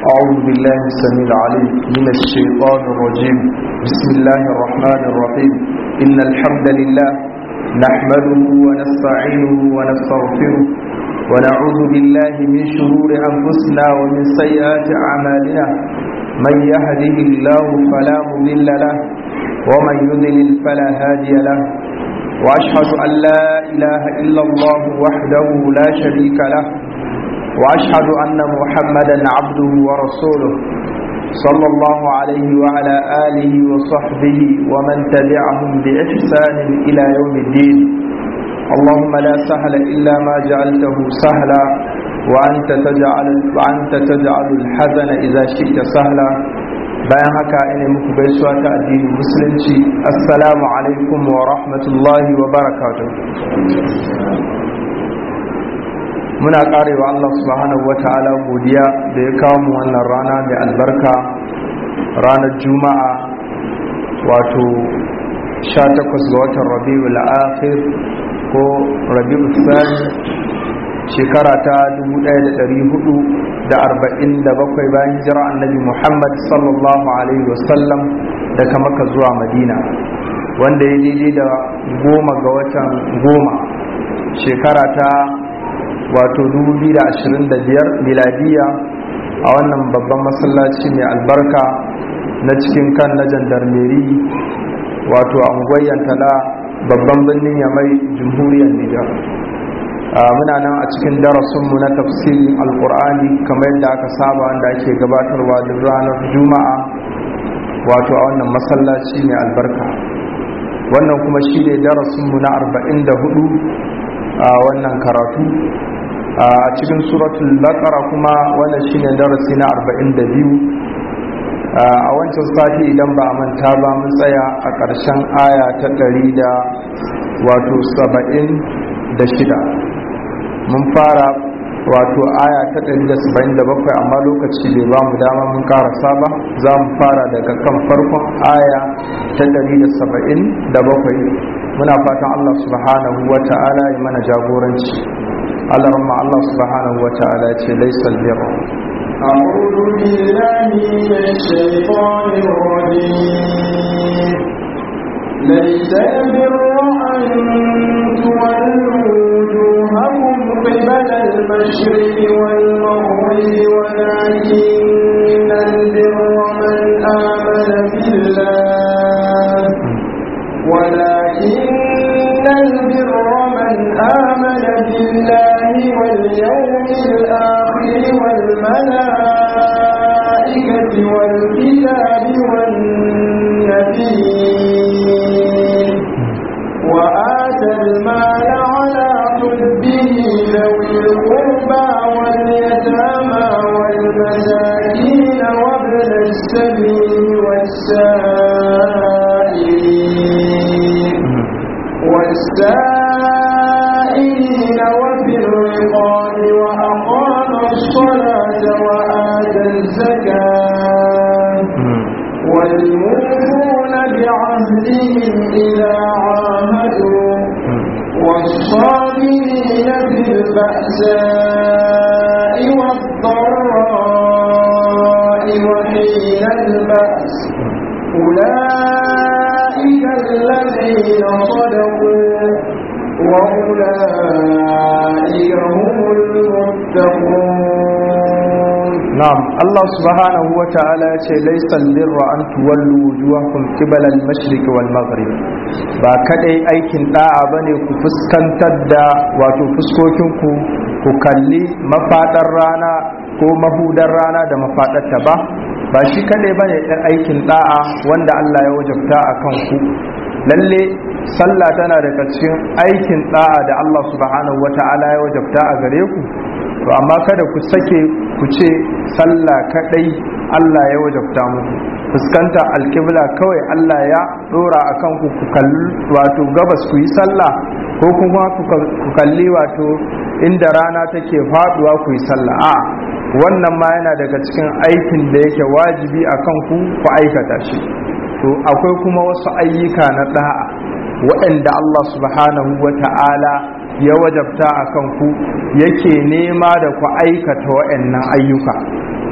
أعوذ بالله السميع العليم من الشيطان الرجيم بسم الله الرحمن الرحيم إن الحمد لله نحمده ونستعينه ونستغفره ونعوذ بالله من شرور أنفسنا ومن سيئات أعمالنا من يهده الله فلا مضل له ومن يضلل فلا هادي له وأشهد أن لا إله إلا الله وحده لا شريك له وأشهد أن محمدا عبده ورسوله صلى الله عليه وعلى آله وصحبه ومن تبعهم بإحسان إلى يوم الدين اللهم لا سهل إلا ما جعلته سهلا وأنت تجعل, وأنت تجعل الحزن إذا شئت سهلا bayan haka ina muku gaisuwa ta addinin musulunci assalamu alaikum wa rahmatullahi wa barakatuh muna karewa Allah subhanahu wa ta'ala godiya da ya kawo mu wannan rana mai albarka ranar juma'a wato 18 ga watan rabiul akhir ko rabiul thani shekara ta 1447 bayan hijira annabi Muhammad sallallahu alaihi wasallam daga maka zuwa madina wanda ya daidai da goma ga watan goma shekara ta wato 2025 miladiya a wannan babban masallaci mai albarka na cikin kan na jandarmeri wato a unguwar tala babban birnin yamai jamhuriyar nijar muna nan a cikin darasinmu na tafsirin alkur'ani kamar yadda aka saba wanda ake gabatarwa duk ranar juma'a wato a wannan masallaci mai albarka wannan kuma shi ne darasinmu na 44 a wannan karatu a cikin suratul baqara kuma wannan shine darasi na 42 a wancan sati idan ba a manta ba mun tsaya a ƙarshen aya ta 100 da wato 76 mun fara wato aya ta 177 amma lokaci bai ba mu dama mun karasa ba za mu fara daga kan farkon aya ta 177 muna fatan Allah subhanahu wa ta'ala ya mana jagoranci Allah ramma Allah subhanahu wa ta'ala ya ce laysal birra أعوذ بالله من الشيطان الرجيم ليس البر أن تولوا وجوهكم قبل المشرق والمغرب ولكن البر من آمن بالله ولكن البر من آمن بالله واليوم الآخر والملائكة والكتاب والنبيين وآتى المال على حبه ذوي القربى واليتامى والمساكين وابن السبيل والسائلين والسائلين وفي الرقاب وأقام الصلاة وآتى الزكاة والموفون بعهدهم إذا عاهدوا والصابرين في البأساء والضراء وحين البأس أولئك الذين صدقوا وأولئك هم المتقون نعم الله سبحانه وتعالى ليس البر أن تولوا وجوهكم قبل المشرق والمغرب ba kadai aikin da'a bane ku fuskantar da wato fuskokinku ku kalli mafadar rana ko mahudar rana da mafadarta ba ba shi kadai bane ɗan aikin da'a wanda Allah ya wajabta a kan ku lalle sallah tana daga cikin aikin da'a da Allah subhanahu wata'ala ya wajabta a gare ku to amma kada ku sake ku ce sallah kadai Allah ya wajabta muku fuskanta alkibla kawai Allah ya dora akan ku ku kalli wato gabas ku yi sallah ko kuma ku kalli wato inda rana take faduwa ku yi sallah a wannan ma yana daga cikin aikin da yake wajibi akan ku ku aikata shi to akwai kuma wasu ayyuka na da'a waɗanda Allah subhanahu wa ta'ala ya wajabta a kanku yake nema da ku aikata waɗannan ayyuka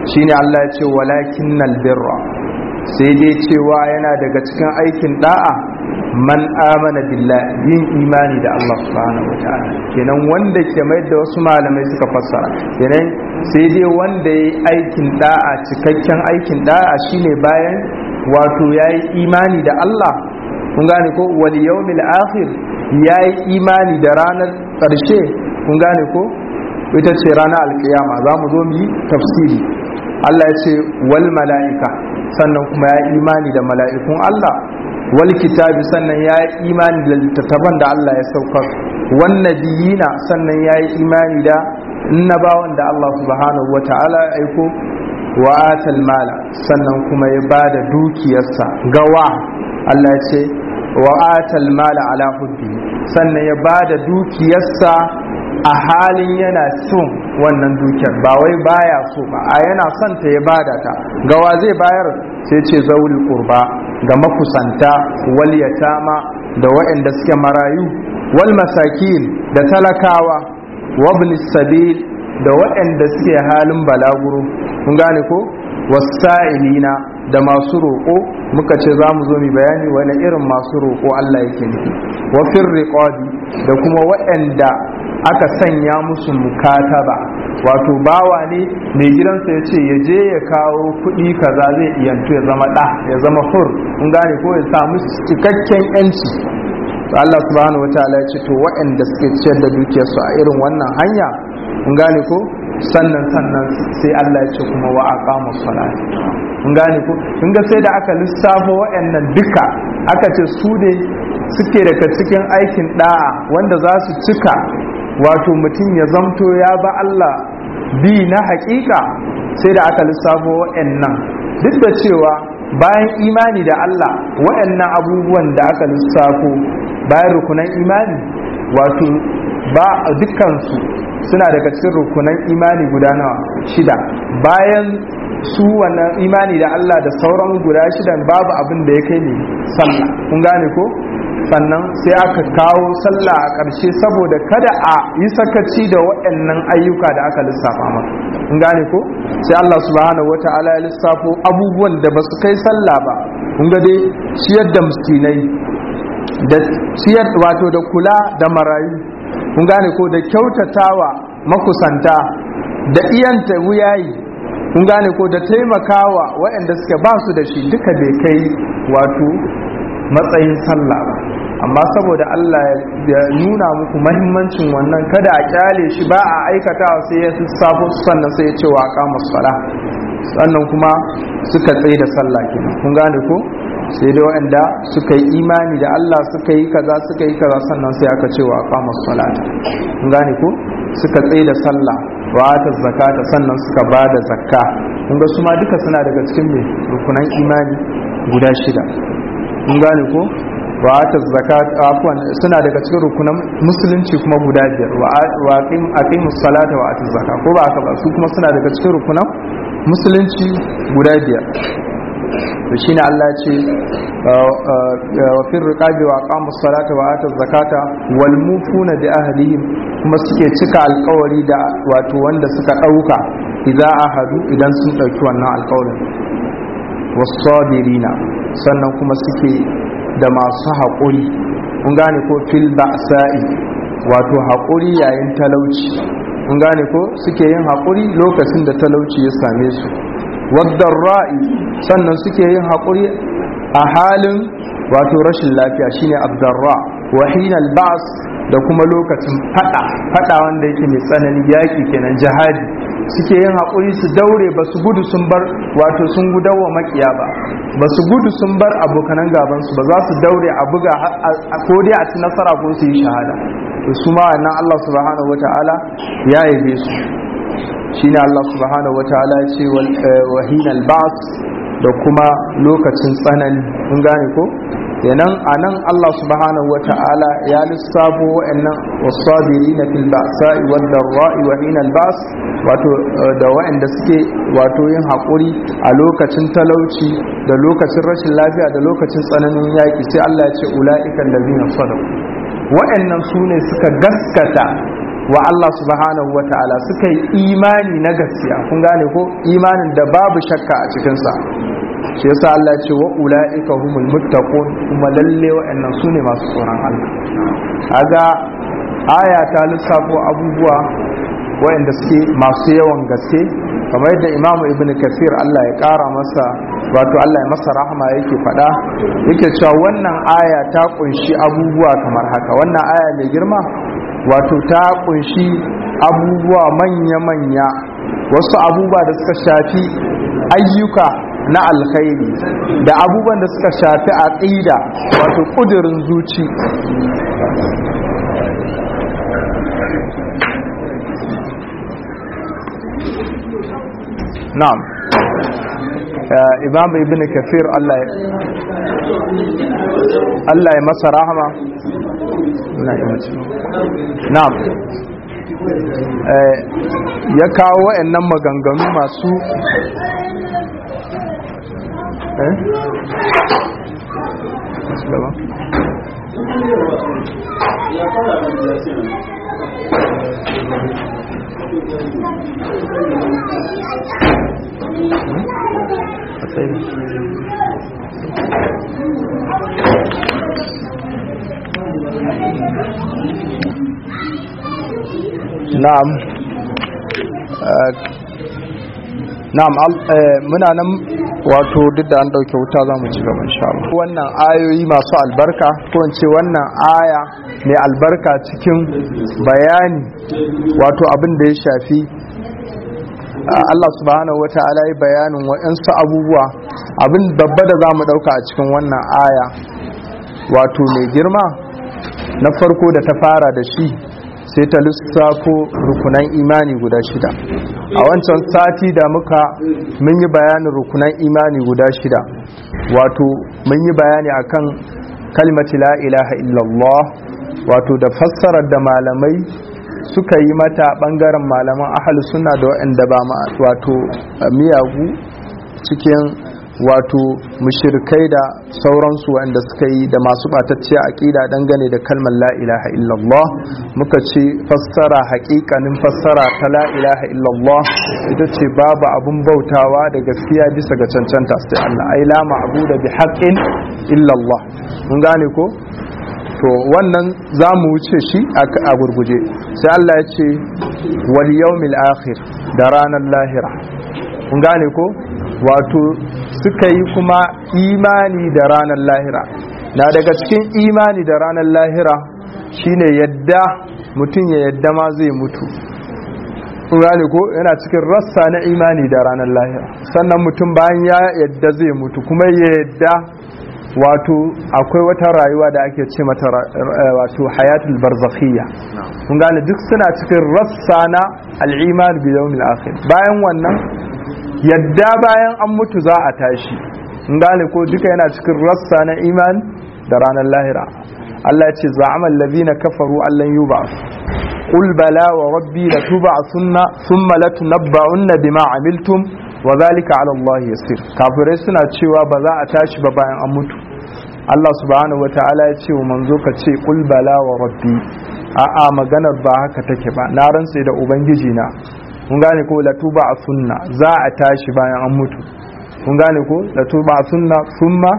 shine Allah ya ce walakinnal birra sai dai cewa yana daga cikin aikin da'a man amana billah yin imani da Allah subhanahu wataala kenan wanda ke mai da wasu malamai suka fassara kenan sai dai wanda yayi aikin da'a cikakken aikin da'a shine bayan wato yayi imani da Allah kun gane ko wal yawmil akhir yayi imani da ranar ƙarshe kun gane ko ita ce ranar alkiyama za mu zo mu yi tafsiri Allah ya ce wal mala'ika sannan kuma ya imani da mala'ikun Allah wal kitabi sannan ya yi imani da littattafan da Allah ya saukar wan nabiyina sannan ya yi imani da annabawan da Allah subhanahu wata'ala ya aiko wa atal mala sannan kuma ya bada dukiyarsa gawa Allah ya ce wa atal mala ala hubbi sannan ya bada dukiyarsa a halin yana son wannan dukiyar ba wai baya so ba a yana son ta ya bada ta gawa zai bayar sai ce zaul qurba ga makusanta wal yatama da waɗanda suke marayu wal masakin da talakawa wabn sabil da waɗanda suke halin balaguro kun gane ko wasa'ilina da masu roƙo muka ce za mu zo mu bayani wani irin masu roƙo Allah yake nufi wa fir riqabi da kuma waɗanda aka sanya musu mukataba wato bawa ne mai gidansa ya ce ya je ya kawo kuɗi kaza zai iyantu ya zama ɗa ya zama hur kun gane ko ya samu cikakken yanci to Allah subhanahu wataala ya ce to waɗanda suke ciyar da dukiyarsu a irin wannan hanya kun gane ko sannan sannan sai Allah ya ce kuma wa aqamu salat kun gane ko kun ga sai da aka lissafo waɗannan duka aka ce su ne suke daga cikin aikin da'a wanda za su cika wato mutum ya zamto ya ba Allah bi na hakika sai da aka lissafo waɗannan duk da cewa bayan imani da Allah waɗannan abubuwan da aka lissafo bayan rukunan imani wato ba dukkansu suna daga cikin rukunan imani guda nawa shida bayan su wannan imani da Allah da sauran guda shidan babu abin da ya kai ne sallah kun gane ko sannan sai aka kawo sallah a ƙarshe saboda kada a yi sakaci da waɗannan ayyuka da aka lissafa maka kun gane ko sai Allah subhanahu wata'ala ya lissafo abubuwan da ba su kai sallah ba kun ga dai ciyar da miskinai da ciyar wato da kula da marayu kun gane ko da kyautatawa makusanta da iyanta wuyayi kun gane ko da taimakawa waɗanda suke ba su da shi duka bai kai wato matsayin sallah ba amma saboda Allah ya nuna muku mahimmancin wannan kada a kyale shi ba a aikatawa sai ya safo sannan sai ya ce wa kama sala sannan kuma suka tsaye da sallah kenan kun gane ko sai dai waɗanda suka yi imani da Allah suka yi kaza suka yi kaza sannan sai aka ce wa kama sala kun gane ko suka tsaye da sallah wa ta zakata sannan suka ba da zakka kun ga su ma duka suna daga cikin mai rukunan imani guda shida kun gane ko wa ta zakat afwan suna daga cikin rukunan musulunci kuma guda biyar wa aqim aqimus salata wa atuz zakat ko ba haka ba su kuma suna daga cikin rukunan musulunci guda biyar to shine Allah ya ce wa fir riqabi wa aqamus salata wa atuz zakata wal mufuna bi ahlihim kuma suke cika alkawari da wato wanda suka dauka idza ahadu idan sun dauki wannan alkawarin wasabirina sannan kuma suke da masu haƙuri kun gane ko fil ba'sa'i wato haƙuri yayin talauci kun gane ko suke yin haƙuri lokacin da talauci ya same su ra'i sannan suke yin haƙuri a halin wato rashin lafiya shine abdarra wa hinal ba's da kuma lokacin fada fada wanda yake mai tsanani yaki kenan jihadi suke yin haƙuri su daure ba su gudu sun bar wato sun gudawa makiya ba ba su gudu sun bar abokanan gabansu ba za su daure a buga ko dai a ci nasara ko su yi shahada to su ma wannan Allah subhanahu wataala ya yabe su shine Allah subhanahu wataala ya ce wahinal ba's da kuma lokacin tsanani kun gane ko kenan anan Allah subhanahu wata'ala ya lissafo wa'annan wasabirina fil ba'sa'i wad darra'i wa hinal ba's wato da wa'anda suke wato yin hakuri a lokacin talauci da lokacin rashin lafiya da lokacin tsananin yaki sai Allah ya ce ulaiikal ladina sadaqu wa'annan sune suka gaskata wa Allah subhanahu wa ta'ala suka yi imani na gaskiya kun gane ko imanin da babu shakka a cikinsa shi yasa Allah ce wa ula'ika humul muttaqun kuma lalle wa'annan sune masu tsoron Allah kaga aya ta lissafo abubuwa wa'anda suke masu yawan gaske kamar yadda Imam Ibn Kathir Allah ya kara masa wato Allah ya masa rahama yake faɗa yake cewa wannan aya ta kunshi abubuwa kamar haka wannan aya mai girma wato ta kunshi abubuwa manya-manya wasu abubuwa da suka shafi ayyuka na alkhairi da abubuwan da suka shafi aqida wato kudirin zuci na'am imam ibn kafir Allah ya Allah ya masa rahama na'am ya kawo wa'annan maganganu masu eh na'am na'am muna nan wato duk da an dauke wuta za mu ci gaba insha Allah wannan ayoyi masu albarka ko in ce wannan aya mai albarka cikin bayani wato abin da ya shafi Allah subhanahu wa ta'ala yi bayanin waɗansu abubuwa abin babba da za mu ɗauka a cikin wannan aya wato mai girma na farko da ta fara da shi sai ta lissafo rukunan imani guda shida a wancan sati da muka mun yi bayanin rukunan imani guda shida wato mun yi bayani akan kalmati la ilaha illallah wato da fassarar da malamai suka yi mata bangaren malaman ahalus suna da waɗanda ba ma wato miyagu cikin wato mushirkai da sauransu waɗanda suka yi da masu ɓatacciya aƙida dangane da kalmar la ilaha illallah muka ce fassara haƙiƙanin fassara ta la ilaha illallah ita ce babu abun bautawa da gaskiya bisa ga cancanta sai Allah ai la ma'budu bi haqqin illallah mun gane ko to wannan za mu wuce shi a gurguje sai Allah ya ce wal yawmil akhir da ranar lahira kun gane ko wato suka yi kuma imani da ranar lahira na daga cikin imani da ranar lahira shine yadda mutum ya yadda ma zai mutu gane ko yana cikin rassa na imani da ranar lahira sannan mutum bayan ya yadda zai mutu kuma ya yadda wato akwai wata rayuwa da ake ce mata wato hayatul barzakhiyya kun gane duk suna cikin rassa na al'iman bi yawmil akhir bayan wannan yadda bayan an mutu za a tashi kun gane ko duka yana cikin rassa na iman da ranar lahira Allah ya ce za'ama allazina kafaru allan yub'ath qul bala wa rabbi latub'athunna thumma latunabba'unna bima amiltum wa zalika ala Allah yasir kafirai suna cewa ba za a tashi ba bayan an mutu Allah subhanahu wataala ya ce wa manzo ka ce qul bala wa rabbi a'a maganar ba haka take ba na rantse da ubangiji na kun gane ko latuba a sunna za a tashi bayan an mutu kun gane ko latuba a sunna summa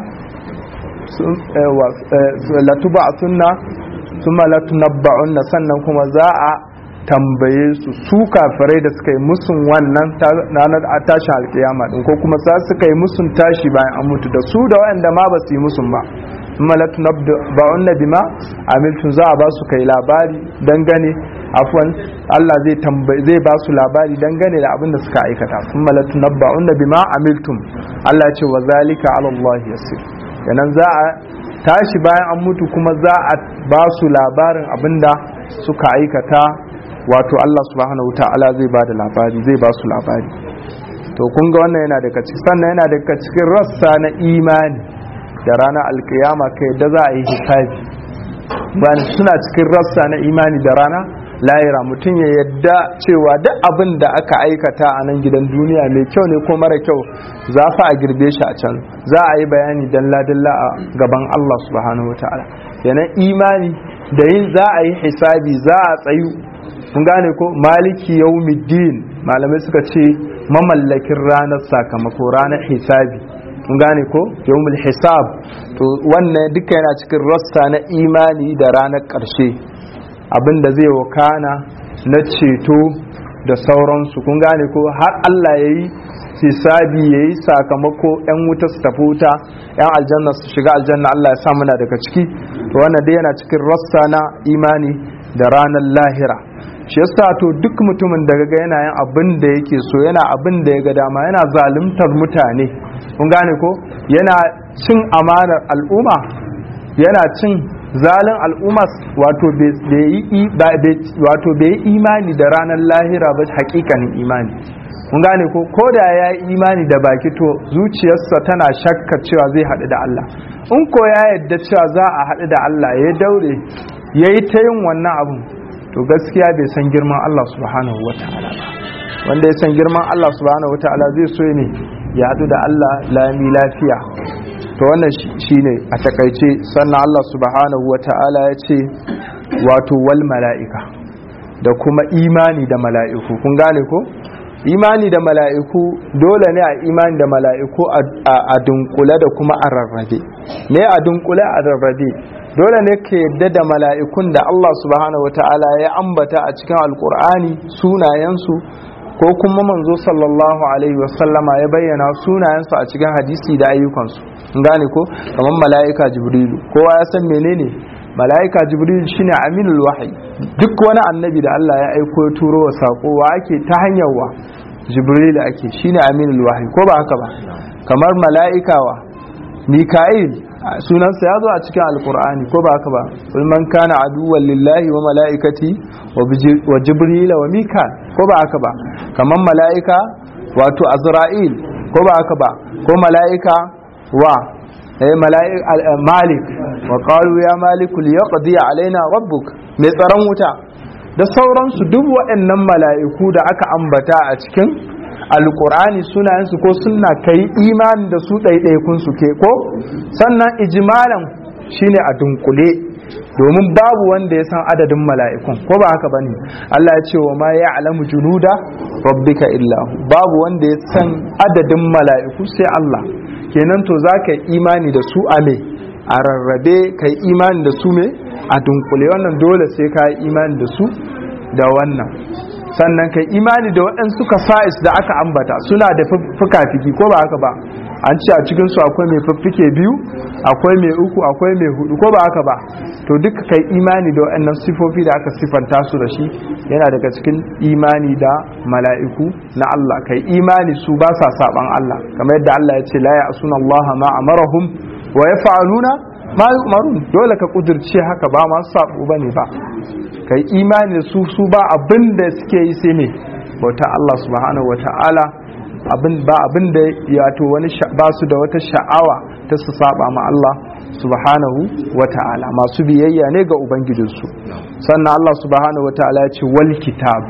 latuba a sunna summa latunabba'unna sannan kuma za a tambaye su su kafirai da suka yi musun wannan ranar a tashin alkiyama din ko kuma sa suka yi musun tashi bayan an mutu da su da waɗanda ma ba su yi musun ba malatu ba'unna bima amiltun za a ba su kai labari dangane afwan Allah zai tambaye zai ba su labari dangane da abin da suka aikata sun malatu nabba'unna bima amiltum Allah ya ce wa zalika ala Allah yasir kenan za a tashi bayan an mutu kuma za a ba su labarin abinda suka aikata wato Allah subhanahu ta'ala zai ba da labari zai ba su labari to kun ga wannan yana daga cikin sannan yana daga cikin rassa na imani da ranar alkiyama kai da za a yi hisabi bayan suna cikin rassa na imani da rana layira mutum ya yadda cewa duk abin da aka aikata a nan gidan duniya mai kyau ne ko mara kyau za fa a girbe shi a can za a yi bayani dalla-dalla a gaban Allah subhanahu wa ta'ala yanan imani da yin za a yi hisabi za a tsayu kun gane ko maliki yawmiddin malamai suka ce mamallakin ranar sakamako ranar hisabi kun gane ko yawmul hisab to wannan duka yana cikin rassa na imani da ranar ƙarshe abinda zai wakana na ceto da sauransu kun gane ko har Allah ya yi hisabi ya yi sakamako 'yan wuta su tafi wuta 'yan aljanna su shiga aljanna Allah ya sa muna daga ciki to wannan dai yana cikin rassa na imani da ranar lahira shi yasa to duk mutumin da ga yana yin abin da yake so yana abin da ya ga dama yana zaluntar mutane kun gane ko yana cin amanar al'umma yana cin zalin al'umma wato bai yi imani da ranar lahira ba hakikanin imani kun gane ko ko da ya yi imani da baki to zuciyarsa tana shakka cewa zai haɗu da Allah in ko ya yadda cewa za a haɗu da Allah ya daure ya yi ta yin wannan abun to gaskiya bai san girman Allah subhanahu wa ta'ala ba wanda ya san girman Allah subhanahu wa ta'ala zai so ne ya haɗu da Allah lami lafiya to wannan shine a takaice sannan Allah subhanahu wa ta'ala ya ce wato wal mala'ika da kuma imani da mala'iku kun gane ko imani da mala'iku dole ne a imani da mala'iku a dunkule da kuma a rarrabe ne a dunkule a rarrabe dole ne ka yadda da mala'ikun da Allah subhanahu wata'ala ya ambata a cikin alkur'ani sunayensu ko kuma manzo sallallahu alaihi wasallama ya bayyana sunayensu a cikin hadisi da ayyukansu gane ko kamar mala'ika jibrilu kowa ya san menene mala'ika jibrilu shine aminul wahyi duk wani annabi da Allah ya aiko ya turo wa sako wa ake ta hanyar wa jibril ake shine aminul wahyi ko ba haka ba kamar mala'ika wa mika'il sunansa ya zo a cikin alkur'ani ko ba haka ba kul man kana aduwwan lillahi wa mala'ikati wa jibril wa mikal ko ba haka ba kamar mala'ika wato azra'il ko ba haka ba ko mala'ika wa eh mala'ika malik wa qalu ya maliku liyaqdi alaina rabbuk mai tsaron wuta da sauransu duk waɗannan mala'iku da aka ambata a cikin alkur'ani sunayensu ko suna kai imani da su ɗaiɗaikun su ke ko sannan ijimalan shine a dunkule domin babu wanda ya san adadin mala'ikun ko ba haka bane Allah ya ce wa ma ya alamu junuda rabbika illa babu wanda ya san adadin mala'iku sai Allah kenan to za ka yi imani da su a me a rarrabe ka yi imani da su me a dunkule wannan dole sai ka yi imani da su da wannan sannan kai imani da waɗansu kasa'is da aka ambata suna da fuka-fiki ko ba haka ba an ce a cikinsu akwai mai fiffike biyu akwai mai uku akwai mai hudu ko ba haka ba to duka kai imani da waɗannan sifofi da aka sifanta su da shi yana daga cikin imani da mala'iku na Allah kai imani su ba sa saban Allah kamar yadda Allah ya ce la ya asuna Allah ma amarahum wa yaf'aluna ma yu'marun dole ka kudirce haka ba masu sabo bane ba kai imani da su su ba abin da suke yi sai ne bauta Allah subhanahu wata'ala abin ba abin da ya to wani ba su da wata sha'awa ta su saba ma Allah subhanahu wata'ala masu biyayya ne ga ubangijinsu sannan Allah subhanahu wata'ala ya ce wal kitab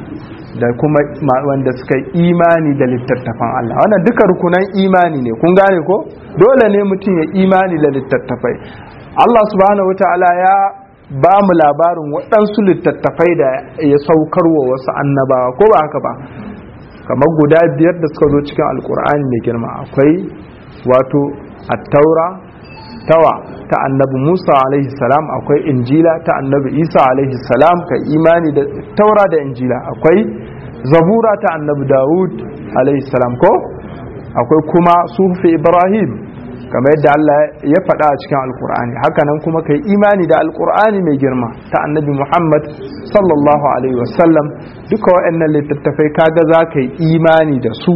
da kuma wanda suka yi imani da littattafan Allah wannan duka rukunan imani ne kun gane ko dole ne mutum ya imani da littattafai Allah subhanahu wata'ala ya ba mu labarin waɗansu littattafai da ya saukarwa wasu annabawa ko ba haka ba kamar guda biyar da suka zo cikin alkur'ani mai girma akwai wato attaura tawa ta annabi musa alaihi salam akwai injila ta annabi isa alaihi salam ka imani da taura da injila akwai zabura ta annabi dawud alaihi salam ko akwai kuma sufi ibrahim kamar yadda Allah ya faɗa a cikin alkur'ani hakanan kuma kai imani da alkur'ani mai girma ta annabi muhammad sallallahu alaihi wasallam duka waɗannan littattafai kaga za ka yi imani da su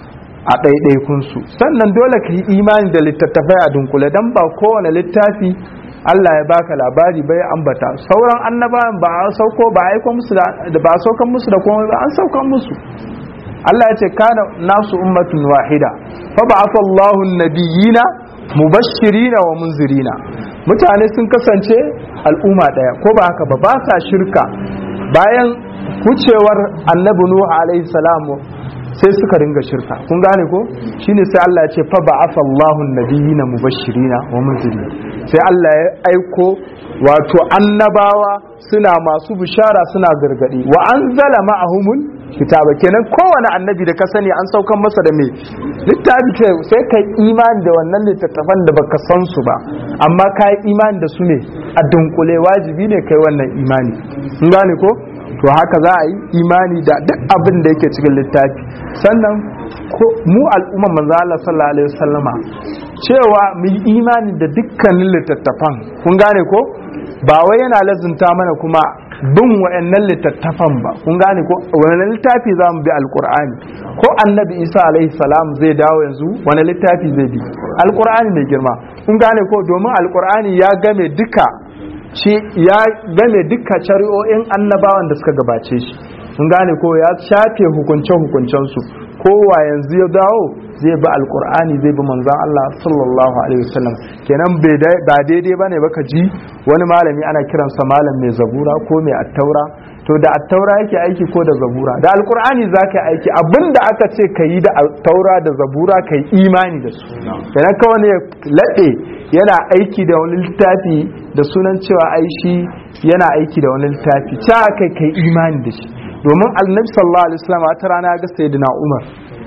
a ɗaiɗaikunsu sannan dole ka yi imani da littattafai a dunkule don ba kowane littafi Allah ya baka labari bai ambata sauran annabawan ba a sauko ba a aiko musu da ba a saukan musu da komai ba an saukan musu Allah ya ce kana nasu ummatun wahida fa ba'atha Allahu an-nabiyina mubashirina wa munzirina mutane sun kasance al'umma daya ko ba haka ba ba sa shirka bayan wucewar annabi nuhu alaihi salamu sai suka ringa shirka kun gane ko shine sai Allah ya ce fa ba'atha Allahu an-nabiyina mubashshirina wa munzirin sai Allah ya aiko wato annabawa suna masu bishara suna gargadi wa anzala ma'ahumul kitaba kenan kowane annabi da ka sani an saukan masa da me littafi ce sai kai imani da wannan littattafan da baka san su ba amma ka yi imani da su ne a dunkule wajibi ne kai wannan imani kun gane ko to haka za a yi imani da duk abin da yake cikin littafi sannan mu al'umma manzo Allah sallallahu alaihi wasallama cewa mu yi imani da dukkanin littattafan kun gane ko ba wai yana lazunta mana kuma bin wa'annan littattafan ba kun gane ko wani littafi za mu bi alkur'ani ko annabi isa alaihi salam zai dawo yanzu wani littafi zai bi alkur'ani mai girma kun gane ko domin alkur'ani ya game duka shi ya game duka shari'o'in annabawan da suka gabace shi kun gane ko ya shafe hukunce hukuncensu kowa yanzu ya dawo zai bi alkur'ani zai bi manzan Allah sallallahu alaihi wasallam kenan ba daidai bane baka ji wani malami ana kiransa malam mai zabura ko mai attaura to da attaura yake aiki ko da zabura da alkur'ani za ka aiki abinda aka ce ka yi da attaura da zabura ka yi imani da su kenan kawai ne laɗe yana aiki da wani littafi da sunan cewa aishi yana aiki da wani littafi ca kai kai imani da shi domin annabi sallallahu alaihi wasallam ta rana ga sayyidina Umar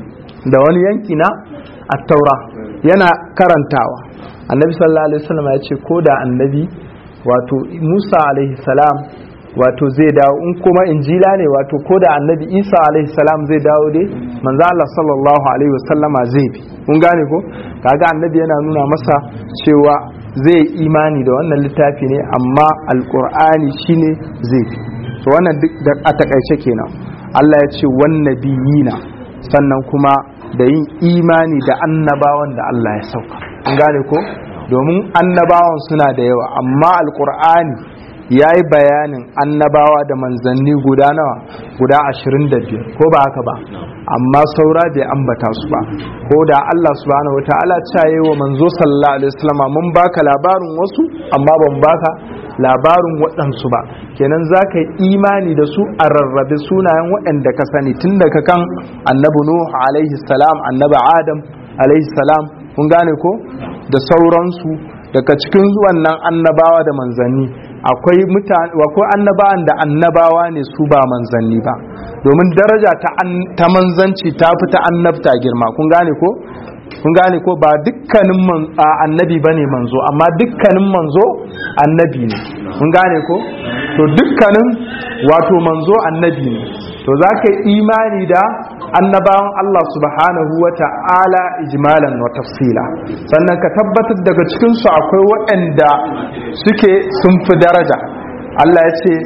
da wani yanki na at-taura yana karantawa annabi sallallahu alaihi wasallam ya ce ko da annabi wato Musa alaihi salam wato zai dawo in kuma injila ne wato ko da annabi Isa alaihi salam zai dawo dai manzo Allah sallallahu alaihi wasallama zai bi kun gane ko kaga annabi yana nuna masa cewa zai imani da wannan littafi ne amma alqur'ani shine zai bi to wannan duk a takaice kenan Allah ya ce wannabiyina sannan kuma da yin imani da annabawan da Allah ya sauka an gane ko domin annabawan suna da yawa amma alkur'ani ya yi bayanin annabawa da manzanni guda nawa guda ashirin da biyar ko ba haka ba amma saura bai ambata su ba ko da Allah subhanahu wa ta'ala caye wa manzo sallallahu alaihi wasallam mun baka labarin wasu amma ban baka labarin waɗansu ba kenan za ka yi imani da su a rarrabe sunayen waɗanda ka sani tun daga kan annabi nuhu alaihi salam annabi adam alaihi salam kun gane ko da sauransu daga cikin wannan annabawa da manzanni akwai mutane akwai annabawan da annabawa ne su ba manzanni ba domin daraja ta manzanci ta fi ta annabta girma kun gane ko kun gane ko ba dukkanin annabi ba ne manzo amma dukkanin manzo annabi ne kun gane ko to dukkanin wato manzo annabi ne to za ka yi imani da annabawan Allah subhanahu wa ta'ala ijmalan wa tafsila sannan ka tabbatar daga cikinsu akwai waɗanda suke sun fi daraja Allah ya ce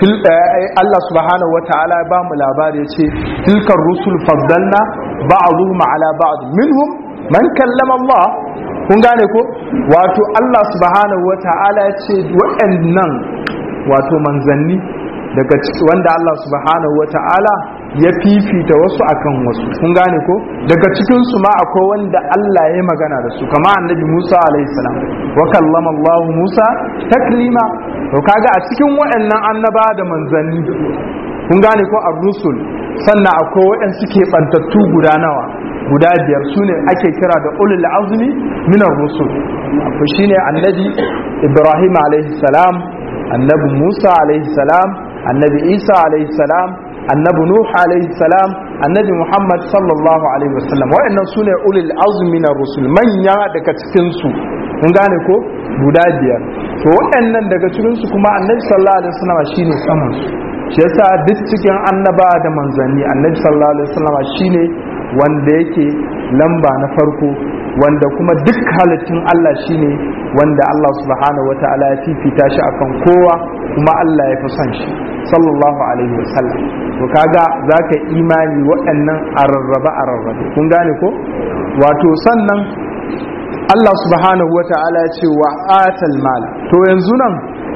Allah subhanahu wa ta'ala ba mu labari ya ce tilkar rusul faddalna ba'dhum ala ba'd minhum man kallama Allah kun gane ko wato Allah subhanahu wa ta'ala ya ce waɗannan wato manzanni daga wanda Allah subhanahu wa ta'ala ya fifita wasu akan wasu kun gane ko daga cikin su ma akwai wanda Allah ya magana da su kama annabi Musa alaihi salam wa kallama Allah Musa taklima to kaga a cikin waɗannan annaba da manzanni kun gane ko ar-rusul sannan akwai waɗanda suke bantattu guda nawa guda biyar su ne ake kira da ulul azmi minar rusul akwai shine annabi Ibrahim alaihi salam annabi Musa alaihi salam annabi Isa alaihi salam annabi Nuh alaihi salam annabi Muhammad sallallahu alaihi wasallam waɗannan sune ulul azmi na rusul manya daga cikin su kun gane ko guda biyar to waɗannan daga cikin su kuma annabi sallallahu alaihi wasallam shine saman su shi yasa duk cikin annaba da manzanni annabi sallallahu alaihi wasallam shine wanda yake lamba na farko wanda kuma duk halittun Allah shine wanda Allah subhanahu wataala ya fifita shi akan kowa kuma Allah ya fi son shi sallallahu alaihi wasallam to kaga zaka imani waɗannan a rarraba a rarrabe kun gane ko wato sannan Allah subhanahu wataala ya ce wa atal mala to yanzu nan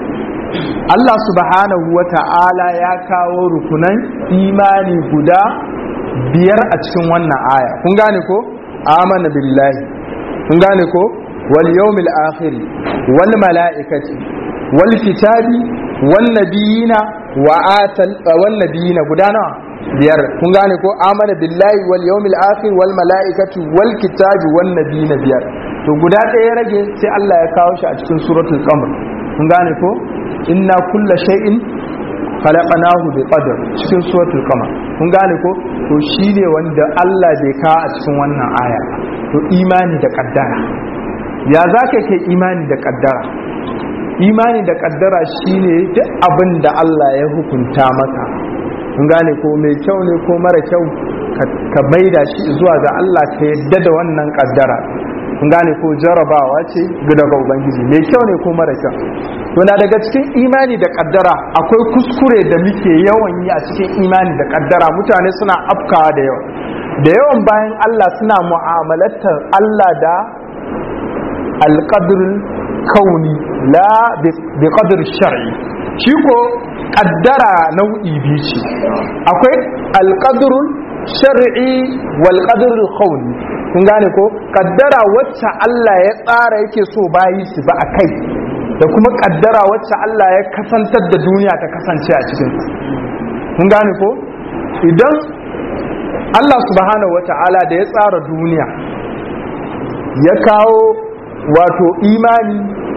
Allah subhanahu wataala ya kawo rukunan imani guda biyar a cikin wannan aya kun gane ko amana billahi kun gane ko wal yawmil akhir wal malaikati wal kitabi wal nabiyina wa atal wal nabiyina guda nawa biyar kun gane ko amana billahi wal yawmil akhir wal malaikati wal kitabi wan nabiyina biyar to guda ɗaya ya rage sai Allah ya kawo shi a cikin suratul qamar kun gane ko inna kulla shay'in khalaqnahu bi qadar cikin suratul qamar kun gane ko to shine wanda Allah bai kawo a cikin wannan aya to imani da kaddara ya zaka kai imani da kaddara imani da kaddara shine duk abin da Allah ya hukunta maka kun gane ko mai kyau ne ko mara kyau ka maida shi zuwa ga Allah ka yadda da wannan kaddara kun gane ko jarabawa ce daga ubangiji mai kyau ne ko mara kyau to na daga cikin imani da kaddara akwai kuskure da muke yawan yi a cikin imani da kaddara mutane suna afkawa da yawa da yawan bayan Allah suna mu'amalatar Allah da alqadrul kauni la bi qadr shar'i shi ko kaddara nau'i biyu ce akwai alqadrul shar'i wal qadrul kauni kun gane ko kaddara wacce Allah ya tsara yake so bayi su ba a kai da kuma kaddara wacce Allah ya kasantar da duniya ta kasance a cikin kun gane ko idan Allah subhanahu wata'ala da ya tsara duniya ya kawo wato imani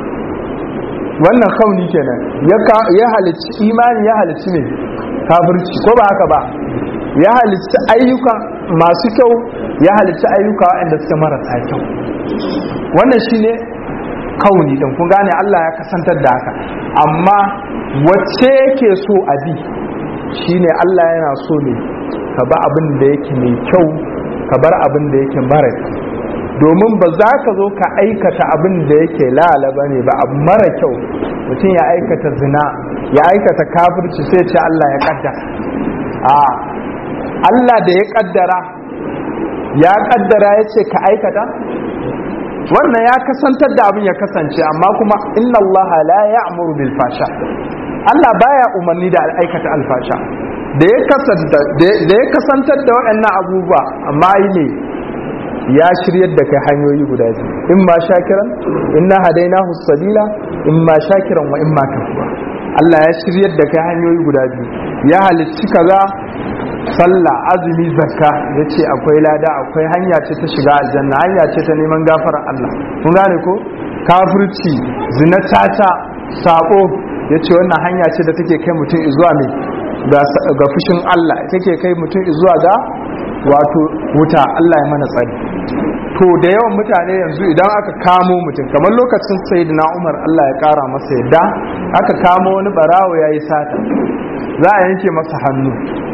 wannan kauni kenan ya halicci imani ya halicci ne kafirci ko ba haka ba ya halicci ayyuka masu kyau ya halicci ayyuka waɗanda suke marasa kyau wannan shine kauni din kun gane Allah ya kasantar da haka amma wacce yake so a bi shine Allah yana so ne ka ba abin da yake mai kyau ka bar abin da yake mara kyau domin ba za ka zo ka aikata abin da yake lalaba ne ba abu mara kyau mutum ya aikata zina ya aikata kafirci sai ce Allah ya kaddara a Allah da ya kaddara ya kaddara ya ce ka aikata wannan ya kasantar da abin ya kasance amma kuma inna Allah la ya'muru bil fasha Allah baya umarni da aikata alfasha da ya kasanta da ya kasantar da waɗannan abubuwa amma yi ne ya shiryar da kai hanyoyi guda biyu in ma shakiran inna hadainahu sabila in ma shakiran wa in ma kafura Allah ya shiryar da kai hanyoyi guda biyu ya halicci kaza sallah azumi zakka ya ce akwai lada akwai hanya ce ta shiga aljanna hanya ce ta neman gafarar Allah kun gane ko kafirci zina tata sako ya ce wannan hanya ce da take kai mutum zuwa mai ga fushin Allah take kai mutum zuwa ga wato wuta Allah ya mana tsari to da yawan mutane yanzu idan aka kamo mutum kamar lokacin sayyidina Umar Allah ya kara masa yadda aka kamo wani barawo yayi sata za a yanke masa hannu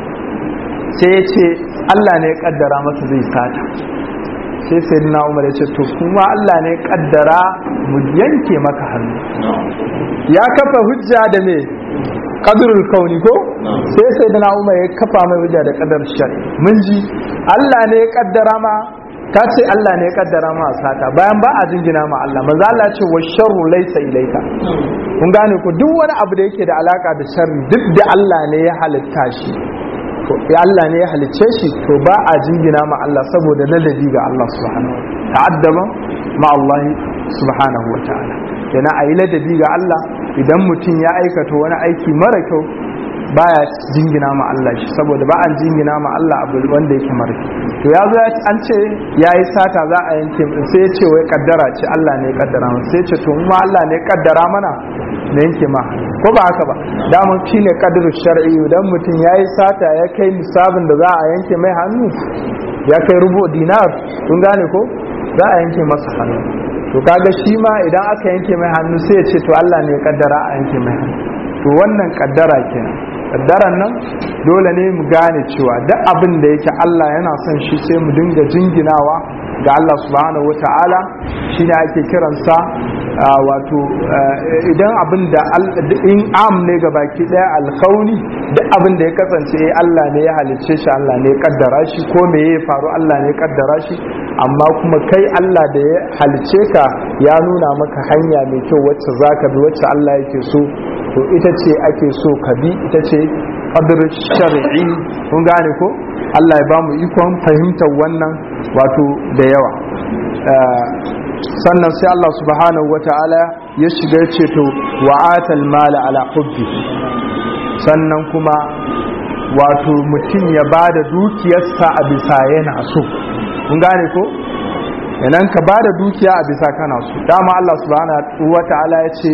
sai ya ce Allah ne ya kaddara masa zai sata sai sai na umar ya ce to kuma Allah ne ya kaddara mu yanke maka hannu ya kafa hujja da me kadrul kauni ko sai sai na umar ya kafa mai hujja da kadar shari mun ji Allah ne ya kaddara ma ka ce Allah ne ya kaddara ma sata bayan ba a jingina ma Allah manzo Allah ya ce wa sharru laysa ilayka kun gane ko duk wani abu da yake da alaka da sharri duk da Allah ne ya halitta shi to ya Allah ne ya halicce shi to ba a jingina ma Allah saboda ladabi ga Allah subhanahu wa ta'addaba ma Allah subhanahu wa ta'ala yana ayi ladabi ga Allah idan mutum ya aikata wani aiki mara kyau baya jingina ma Allah shi saboda ba an jingina ma Allah abu wanda yake mara to ya zo an ce yayi sata za a yanke sai ya ce wai kaddara ce Allah ne ya kaddara mana sai ya ce to mu Allah ne ya kaddara mana na yanke ma ko ba haka ba daman shi ne kadirin shar'i idan mutum ya yi sata ya kai misabin da za a yanke mai hannu ya kai rubo dinar kun gane ko za a yanke masa hannu to kaga shi ma idan aka yanke mai hannu sai ya ce to Allah ne ya kaddara a yanke mai hannu to wannan kaddara kenan kaddaran nan dole ne mu gane cewa duk abin da yake Allah yana son shi sai mu dinga jinginawa ga Allah subhanahu wata'ala shine ake kiransa wato idan abin da in am ne ga baki daya alkauni duk abin da ya kasance Allah ne ya halicce shi Allah ne ya kaddara shi ko me ya faru Allah ne ya kaddara shi amma kuma kai Allah da ya halicce ka ya nuna maka hanya mai kyau wacce zaka bi wacce Allah yake so to ita ce ake so ka bi ita ce qadr shar'i kun gane ko Allah ya bamu ikon fahimtar wannan wato da yawa sannan sai Allah subhanahu wata'ala ya shiga ce to wa'atal mala ala hubbi sannan kuma wato mutum ya ba da dukiyarsa a bisa yana so kun gane ko yanan ka ba da dukiya a bisa kana so dama Allah subhanahu wa ta'ala ya ce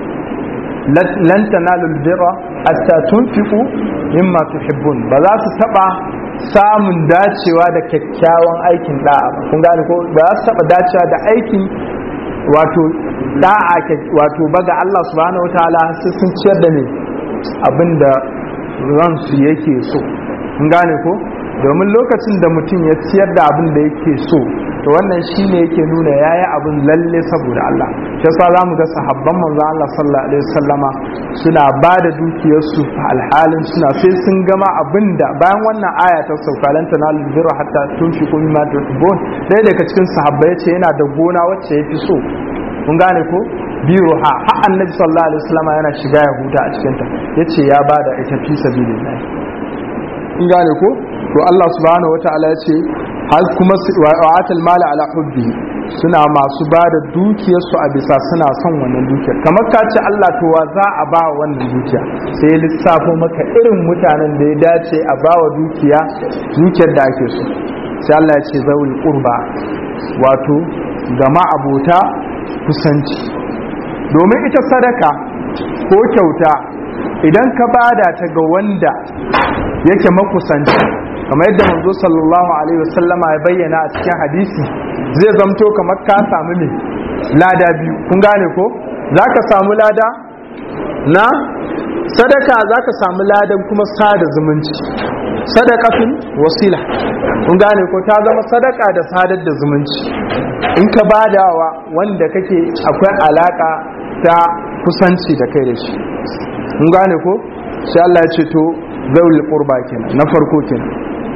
lan tanalul birra hatta tunfiqu mimma tuhibbun ba za su taba samun dacewa da kyakkyawan aikin da'a ba kun gane ko ba za su taba dacewa da aikin wato da'a wato baga Allah subhanahu wataala sai sun ciyar da ne abinda ransu yake so kun gane ko domin lokacin da mutum ya ciyar da abin da yake so to wannan shine yake nuna yayi abin lalle saboda Allah shi yasa zamu ga sahabban manzo Allah sallallahu alaihi wasallama suna ba da dukiyarsu alhalin suna sai sun gama abinda bayan wannan aya ta sauka lan tanalu birra hatta tunfiqu mimma tuhibbun sai daga cikin sahabbai yace yana da gona wacce yafi so kun gane ko biruha har annabi sallallahu alaihi wasallama yana shiga ya huta a cikin ta yace ya bada ita fi sabilillah kun gane ko to Allah subhanahu wataala yace har kuma wa'atul mala ala hubbi suna masu ba da dukiyarsu a bisa suna son wannan dukiyar kamar ka ce Allah to wa za a ba wannan dukiya sai ya lissafo maka irin mutanen da ya dace a ba wa dukiya dukiyar da ake so sai Allah ya ce zawul qurba wato gama abota kusanci domin ita sadaka ko kyauta idan ka bada ta ga wanda yake makusanci kamar yadda manzo sallallahu alaihi wasallama ya bayyana a cikin hadisi zai zamto kamar ka samu ne lada biyu kun gane ko zaka samu lada na sadaka zaka samu ladan kuma sada zumunci sadaqatun wasila kun gane ko ta zama sadaka da sadar da zumunci in ka badawa wanda kake akwai alaka ta kusanci da kai da shi kun gane ko sai Allah ya ce to zaul qurba kenan na farko kenan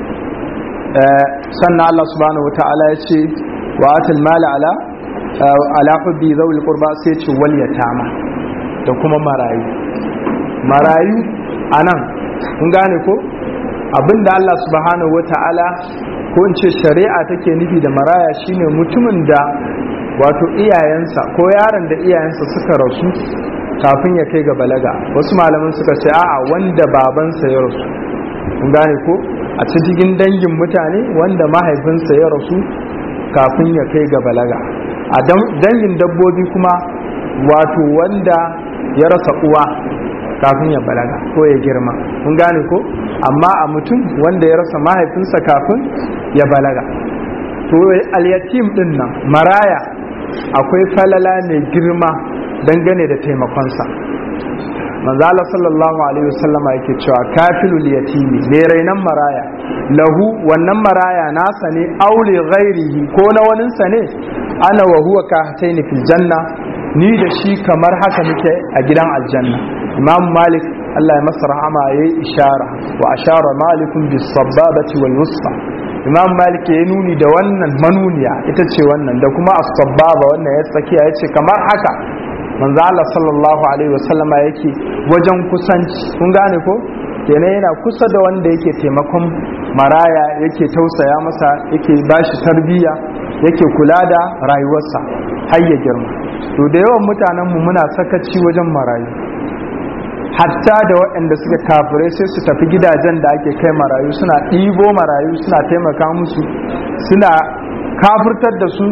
sannan Allah subhanahu wata'ala ya ce wa atal mala ala ala hubbi zawil qurba sai ce wal yatama da kuma marayu marayu anan kun gane ko abinda Allah subhanahu wata'ala ko in ce shari'a take nufi da maraya shine mutumin da wato iyayensa ko yaron da iyayensa suka rasu kafin ya kai ga balaga wasu malaman suka ce a'a wanda babansa ya rasu kun gane ko a cikin dangin mutane wanda mahaifinsa ya rasu kafin ya kai ga balaga a dangin dabbobi kuma wato wanda ya rasa uwa kafin ya balaga ko ya girma kun gane ko amma a mutum wanda ya rasa mahaifinsa kafin ya balaga to alyatim din nan maraya akwai falala mai girma dangane da taimakonsa manzala sallallahu alaihi wasallam yake cewa kafilul yatimi ne rainan maraya lahu wannan maraya nasa ne aule ghairihi ko na waninsa ne ana wa huwa kahtaini fil janna ni da shi kamar haka muke a gidan aljanna imam malik Allah ya masa rahama yayi ishara wa ashara malikun bis sababati wal wusta imam malik ya nuni da wannan manuniya ita ce wannan da kuma as-sababa wannan ya tsakiya yace kamar haka manzo Allah sallallahu alaihi wasallama yake wajen kusanci kun gane ko kenan yana kusa da wanda yake taimakon maraya yake tausaya masa yake bashi tarbiyya yake kula da rayuwarsa har ya girma to da yawan mutanen mu muna sakaci wajen marayu hatta da waɗanda suka kafirai sai su tafi gidajen da ake kai marayu suna ɗibo marayu suna taimaka musu suna kafirtar da su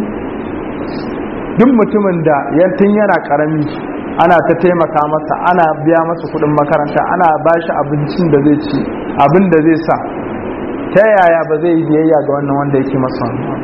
duk mutumin da yantin yana karami ana ta taimaka masa ana biya masa kudin makaranta ana ba shi abincin da zai ci abin da zai sa ta yaya ba zai yi biyayya ga wannan wanda yake masa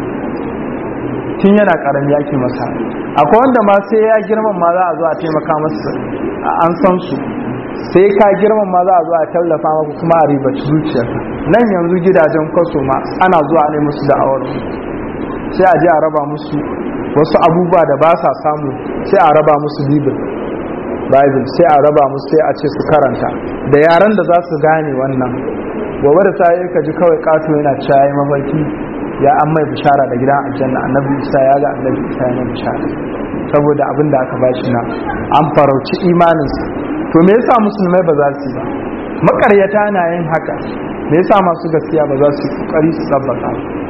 tun yana karami yake masa akwai wanda ma sai ya girman ma za a zo a taimaka masa an san su sai ka girman ma za a zo a tallafa maka kuma a ribaci zuciyarka nan yanzu gidajen kwaso ma ana zuwa ne musu da awar sai a je a raba musu wasu abubuwa da ba sa samu sai a raba musu bibil bible sai a raba musu sai a ce su karanta da yaran da za su gane wannan gobe da ta yi ka ji kawai kato yana cewa ya mafarki ya an mai bishara da gidan aljanna annabi isa ya ga annabi isa ya mai bishara saboda abin da aka bashi na an farauci imaninsa to me yasa musulmai ba za su yi ba makaryata na yin haka me yasa masu gaskiya ba za su yi kokari su tsabbaka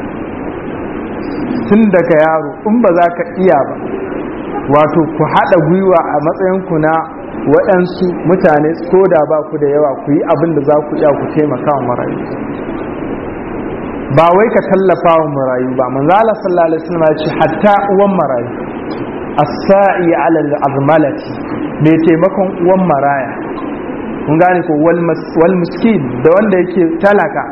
tun daga yaro in ba za ka iya ba wato ku haɗa gwiwa a matsayinku na waɗansu mutane ko da ba ku da yawa ku yi abin da za ku iya ku taimaka wa marayu ba wai ka tallafa wa marayu ba manzo Allah sallallahu alaihi wasallam ya ce hatta uwan marayu as-sa'i 'ala al-azmalati mai taimakon uwan maraya kun gane ko wal miskin da wanda yake talaka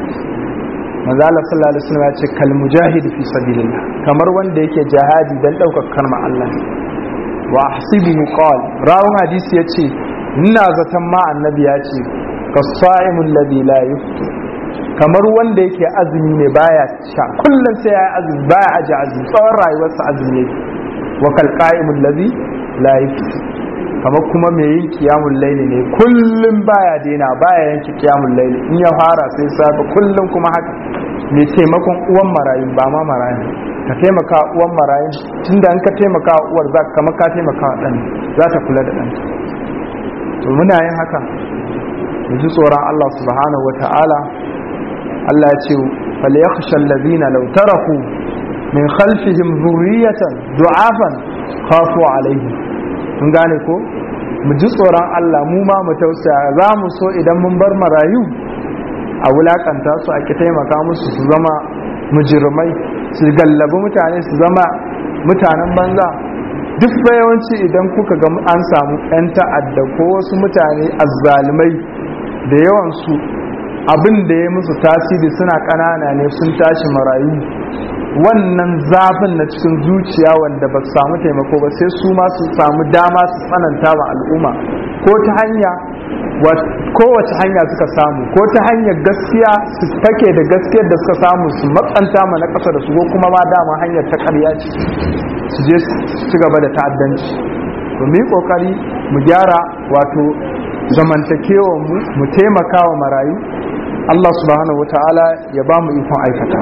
manzo Allah sallallahu alaihi wasallam ya ce kal mujahid fi sabilillah kamar wanda yake jihadi dan daukar kalmar Allah wa ahsibuhu qala rawun hadisi yace ina zaton ma annabi ya ce kasa'imul ladhi la yuftu kamar wanda yake azumi ne baya sha kullum sai ya azumi baya aji azumi tsawon rayuwarsa azumi yake wa kal qa'imul ladhi la yuftu kamar kuma mai yin kiyamun laili ne kullum baya daina baya yanke kiyamun laili in ya fara sai safe kullum kuma haka mai taimakon uwan marayu ba ma marayu ka taimaka uwan marayu tunda in ka taimaka uwar za ka kamar ka taimaka wa ɗan za ta kula da ɗanta to muna yin haka mu ji tsoron Allah subhanahu wa ta'ala Allah ya ce falyakhsha allazina law taraku min khalfihim dhurriyatan du'afan khafu alaihim kun gane ko mu ji tsoron Allah mu ma mu tausaya za mu so idan mun bar marayu a wulakanta su ake taimaka musu su zama mujirmai su gallabi mutane su zama mutanen banza duk yawanci idan kuka ga an samu 'yan ta'adda ko wasu mutane azzalumai da yawansu abin da ya musu tasiri suna ƙanana ne sun tashi marayu wannan zafin na cikin zuciya wanda ba su samu taimako ba sai su ma su samu dama su tsananta wa al'umma ko ta hanya kowace hanya suka samu ko ta hanyar gaskiya su take da gaskiyar da suka samu su matsanta ma na ƙasa da su ko kuma ma dama hanyar ta ƙarya ce su je su gaba da ta'addanci to mu yi ƙoƙari mu gyara wato zamantakewa mu mu taimaka wa marayu Allah subhanahu wa ta'ala ya ba mu ikon aikata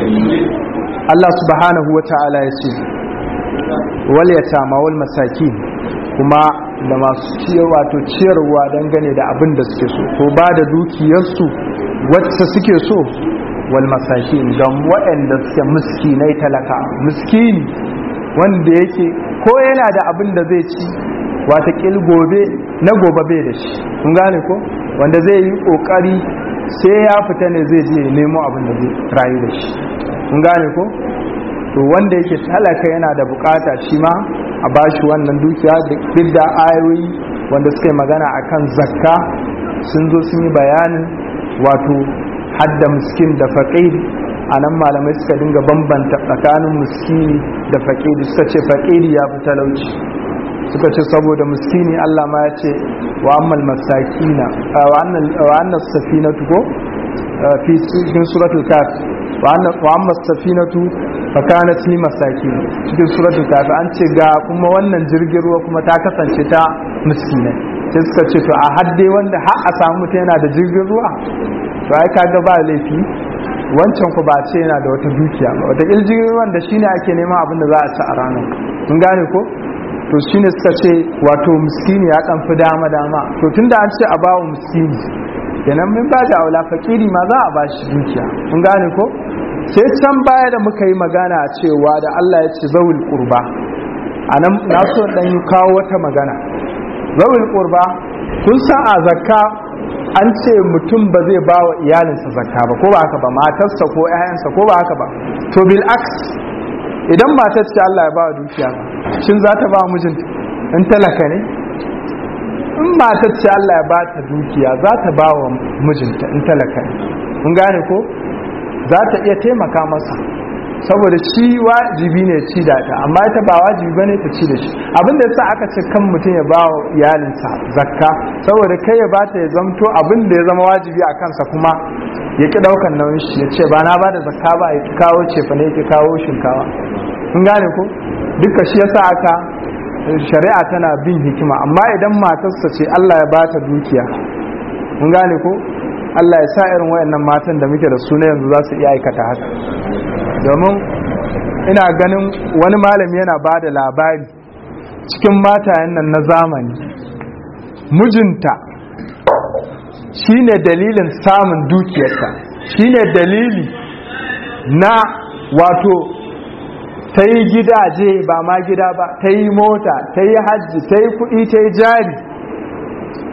Allah subhanahu wa ta'ala ya ce wal yatama wal masakin kuma da masu ciyar wato ciyarwa dangane da abin da suke so ko ba da dukiyarsu wacce suke so wal masakin ga waɗanda suke miskinai talaka miskini wanda yake ko yana da abin da zai ci wata gobe na gobe bai da shi kun gane ko wanda zai yi kokari sai ya fita ne zai je nemo abin da zai rayu da shi kun gane ko to wanda yake talaka yana da bukata shi ma a bashi wannan dukiya duk da ayoyi wanda suka yi magana akan zakka sun zo sun yi bayanin wato hadda miskin da faƙir a nan malamai suka dinga bambanta tsakanin miskini da faƙiri suka ce faƙiri ya fi talauci suka ce saboda miskini Allah ma ya ce wa ammal masakina wa annas safinatu ko fi cikin suratul kaf wa ammas safinatu fa kanat li masakin cikin suratul kaf an ce ga kuma wannan jirgin ruwa kuma ta kasance ta miskinai sai suka ce to a hadde wanda har a samu mutum yana da jirgin ruwa to ai kaga ba laifi wancan ku ba ce yana da wata dukiya ba wata jirgin ruwan da shine ake neman abin da za a ci a ranar kun gane ko to shine suka ce wato miskini ya dan fi dama dama to tunda an ce a bawo miskini kenan min ba da aula fakiri ma za a ba shi dukiya kun gane ko sai can baya da muka yi magana cewa da Allah ya ce zawul qurba anan na so dan yi kawo wata magana zawul qurba kun san a zakka an ce mutum ba zai ba wa iyalinsa zakka ba ko ba haka ba matarsa ko 'ya'yansa ko ba haka ba to bil aks idan matar ce Allah ya ba wa dukiya ba shin za ta ba mijinta in talaka ne in matar ce Allah ya ba ta dukiya za ta ba wa mijinta in talaka ne mun gane ko za ta iya taimaka masa saboda shi wajibi ne ci da ta amma ita ba wajibi bane ta ci da shi abin da yasa aka ce kan mutum ya ba wa iyalinsa zakka saboda kai ya bata ya zamto abin da ya zama wajibi a kansa kuma ya ki daukan nauyin shi ya ce ba na ba da zakka ba ya ki kawo cefa ne ya ki kawo shinkawa kun gane ko duka shi yasa aka shari'a tana bin hikima amma idan matarsa ce Allah ya bata dukiya kun gane ko Allah ya sa irin wayannan matan da muke da su na yanzu za su iya aikata haka domin ina ganin wani malami yana ba da labari cikin matayen nan na zamani mijinta shine dalilin samun dukiyarta shine dalili na wato ta yi gidaje ba ma gida ba ta yi mota ta yi hajji ta yi kuɗi ta yi jari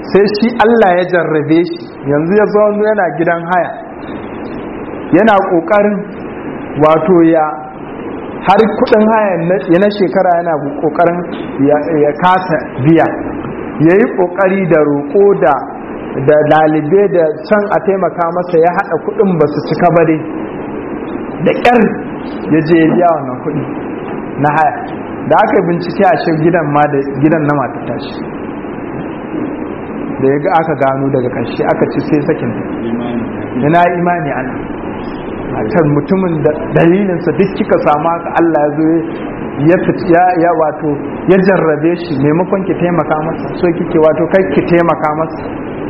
sai shi Allah ya jarrabe shi yanzu ya zo yana gidan haya yana kokarin wato ya har kudin haya na shekara yana kokarin ya kasa biya ya yi kokari da roƙo da da lalibe da can a taimaka masa ya haɗa kudin ba su cika ba dai da ƙyar ya je ya biya wannan kudi na haya da aka yi bincike a shi gidan ma da gidan na mata tashi da ya ga aka gano daga ƙarshe aka ci sai sakin ina imani ana matar mutumin da dalilinsa duk kika samu haka Allah ya zo ya ya wato ya jarrabe shi maimakon ki taimaka masa so kike wato kai ki taimaka masa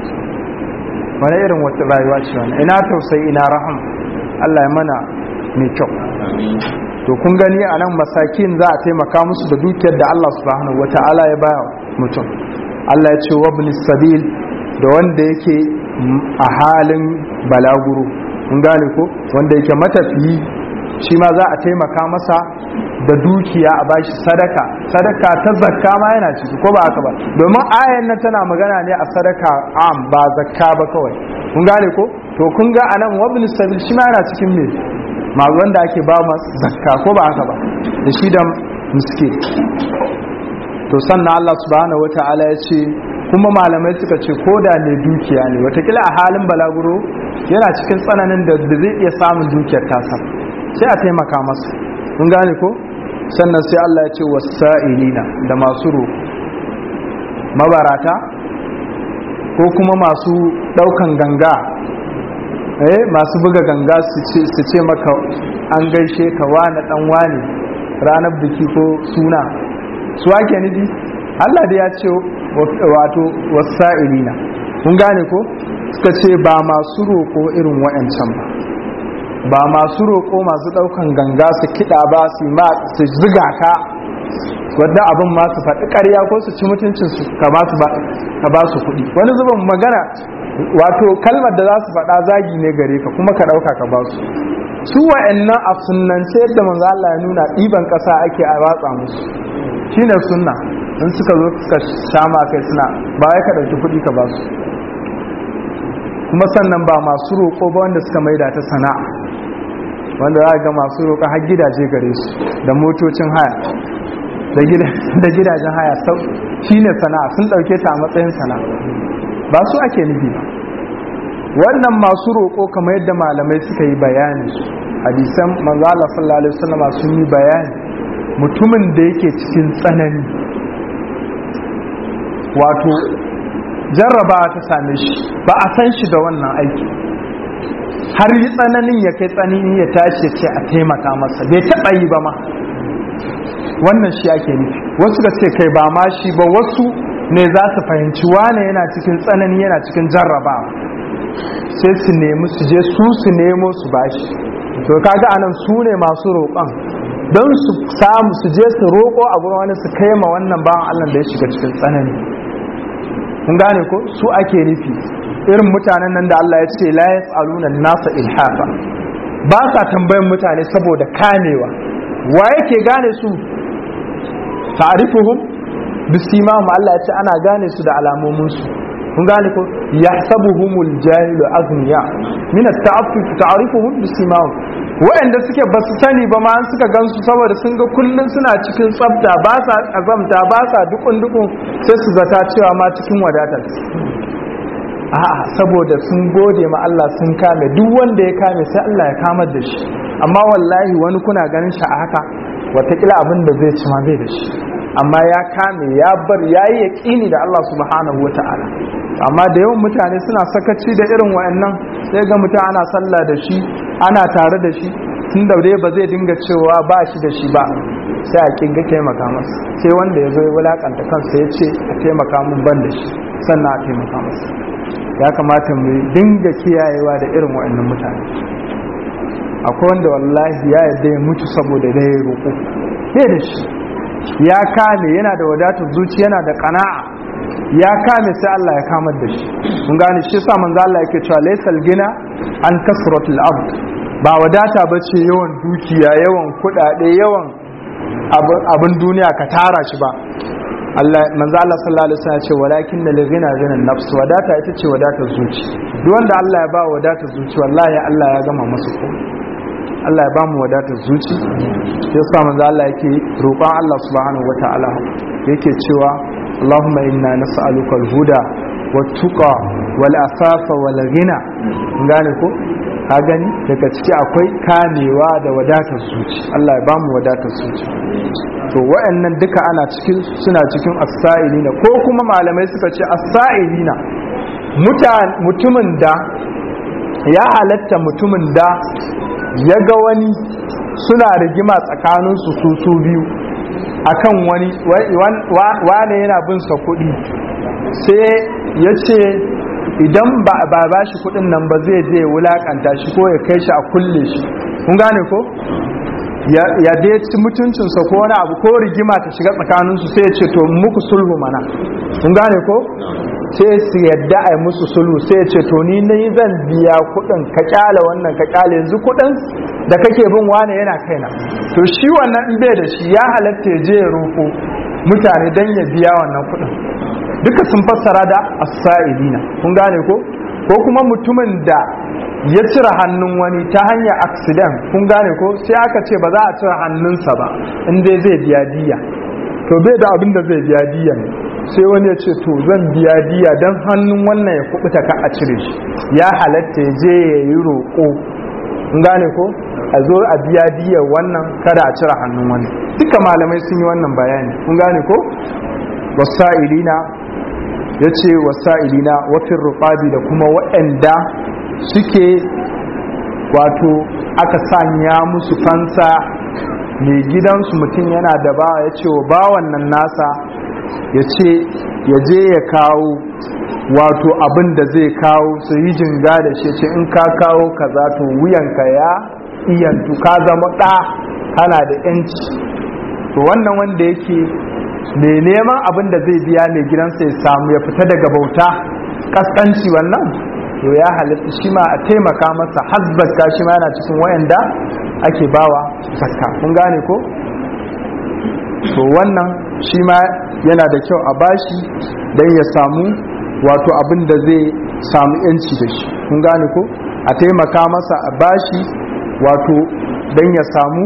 wani irin wata rayuwa ce wani ina tausayi ina raham Allah ya mana mai kyau to kun gani a nan masakin za a taimaka musu da dukiyar da Allah subhanahu wata'ala ya baya mutum Allah ya ce wa sabil da wanda yake a halin balaguro kun gane ko wanda yake matafiyi shi ma za a taimaka masa da dukiya a bashi sadaka sadaka ta zakka ma yana ciki ko ba haka ba domin ayan nan tana magana ne a sadaka am ba zakka ba kawai kun gane ko to kun ga anan wabin sabil shi ma yana cikin me ma wanda ake ba ma zakka ko ba haka ba da shi da miskin to sannan Allah subhanahu wata'ala ya ce kuma malamai suka ce ko da ne dukiya ne watakila a halin balaguro yana cikin tsananin da zai iya samun dukiyar tasa sai a taimaka masa kun gane ko sannan sai Allah ya ce wasa'ilina da masu roƙo mabarata ko kuma masu ɗaukan ganga eh masu buga ganga su ce maka an gaishe ka wani dan wani ranar biki ko suna su ake nufi Allah da ya ce wato wasa'ilina kun gane ko suka ce ba masu roƙo irin wa'ancan ba ba masu roƙo masu ɗaukan ganga su kiɗa ba su ma su ziga ka wadda abin ma su faɗi ƙarya ko su ci mutuncin su ka ba su kuɗi wani zubin magana wato kalmar da za su faɗa zagi ne gare ka kuma ka ɗauka ka ba su su wa'annan a sunnance yadda manzo Allah ya nuna ɗiban ƙasa ake a watsa musu shine sunna in suka zo suka shama kai suna ba ya ka ɗauki kuɗi ka ba su kuma sannan ba masu roƙo ba wanda suka maida ta sana'a wanda za ga masu roƙo har gidaje gare su da motocin haya da gidajen haya sau shine sana'a sun ɗauke ta a matsayin sana'a ba su ake nufi ba wannan masu roƙo kamar yadda malamai suka yi bayani hadisan manzala sallallahu alaihi wasallam sun yi bayani mutumin da yake cikin tsanani wato jarraba ta same shi ba a san shi da wannan aiki har yi tsananin ya kai tsanani ya tashi ce a taimaka masa bai taɓa yi ba ma wannan shi ake nufi wasu da ce kai ba ma shi ba wasu ne za su fahimci wane yana cikin tsanani yana cikin jarrabawa sai su nemi su je su su nemo su bashi to kaga anan su ne masu roƙon don su samu su je su roƙo a gurin wani su kai ma wannan bawan Allah da ya shiga cikin tsanani kun gane ko su ake nufi irin mutanen nan da Allah ya ce la yas'aluna nasa ilhafa ba sa tambayan mutane saboda kamewa wa yake gane su ta'rifuhum bisimahum Allah ya ce ana gane su da alamomin su kun gane ko yahsabuhumul jahilu aghniya min at-ta'affuf ta'rifuhum bisimahum wa'anda suke ba su sani ba ma suka gansu saboda sun ga kullun suna cikin tsafta ba sa azamta ba sa dukun dukun sai su zata cewa ma cikin wadatar a'a saboda sun gode ma Allah sun kame duk wanda ya kame sai Allah ya kamar da shi amma wallahi wani kuna ganin shi a haka watakila abin da zai ci ma bai da shi amma ya kame ya bar ya yi yaƙini da Allah subhanahu wa ta'ala amma da yawan mutane suna sakaci da irin wayannan sai ga mutum ana sallah da shi ana tare da shi tun da dai ba zai dinga cewa ba shi da shi ba sai a kinga taimaka masa sai wanda ya zo ya wulakanta kansa ya ce a taimaka mun ban da shi sannan a taimaka masa ya kamata mu dinga kiyayewa da irin wayannan mutane akwai wanda wallahi ya yarda ya mutu saboda da ya roƙo sai da shi ya kame yana da wadatar zuci yana da kana'a ya kame sai Allah ya kamar da shi mun gane shi yasa manzo Allah yake cewa laysal gina an kasratul abd ba wadata bace yawan dukiya yawan kudade yawan abin duniya ka tara shi ba Allah manzo Allah sallallahu alaihi wasallam ya ce walakin lil ghina ghina nafs wadata ita ce wadatar zuci duk wanda Allah ya ba wadatar zuci wallahi Allah ya gama masa ko Allah ya ba mu wadatar zuci yasa manzo Allah yake roƙon Allah subhanahu wataala yake cewa Allahumma inna nas'aluka al-huda wat-tuqa wal-afafa wal-ghina gane ko ka gani daga ciki akwai kamewa da wadatar zuci Allah ya ba mu wadatar zuci to wa'annan duka ana cikin suna cikin as-sa'ilina ko kuma malamai suka ce as-sa'ilina mutumin da ya halatta mutumin da ya ga wani suna rigima tsakaninsu su su biyu akan wani wane yana bin sa kuɗi sai ya ce idan ba ba shi kuɗin nan ba zai je wulakanta shi ko ya kai shi a kulle shi kun gane ko ya dai ci mutuncinsa ko wani abu ko rigima ta shiga tsakaninsu sai ya ce to muku sulhu mana kun gane ko sai su yadda a yi musu sulhu sai ya ce to ni na zan biya kuɗin ka kyale wannan ka kyale yanzu kuɗin da kake bin wane yana kaina to shi wannan in bai da shi ya halatta ya je ya roƙo mutane don ya biya wannan kuɗin duka sun fassara da as-sa'ilina kun gane ko ko kuma mutumin da ya cire hannun wani ta hanyar accident kun gane ko sai aka ce ba za a cire hannunsa ba in dai zai biya diya to bai da abin da zai biya diya ne sai wani ya ce to zan biya diya don hannun wannan ya kubuta ka a cire shi ya halatta ya je ya yi roƙo kun gane ko a zo a biya diyar wannan kada a cire hannun wani duka malamai sun yi wannan bayani kun gane ko wasa'ilina ya ce wasa'ilina wafin rufabi da kuma waɗanda suke wato aka sanya musu fansa mai gidansu mutum yana da bawa ya ce wa bawan nan nasa ya ce ya je ya kawo wato abin da zai kawo su yi jinga da shi ce in ka kawo kaza to wuyanka ya iyantu ka zama ɗa kana da yanci to wannan wanda yake mai neman abin da zai biya mai gidansa ya samu ya fita daga bauta kaskanci wannan to ya halitta shi ma a taimaka masa hasbaka shi ma yana cikin wayanda ake bawa zakka kun gane ko to wannan shi ma yana da kyau a bashi don ya samu wato abin da zai samu yanci da shi kun gane ko a taimaka masa a bashi wato don ya samu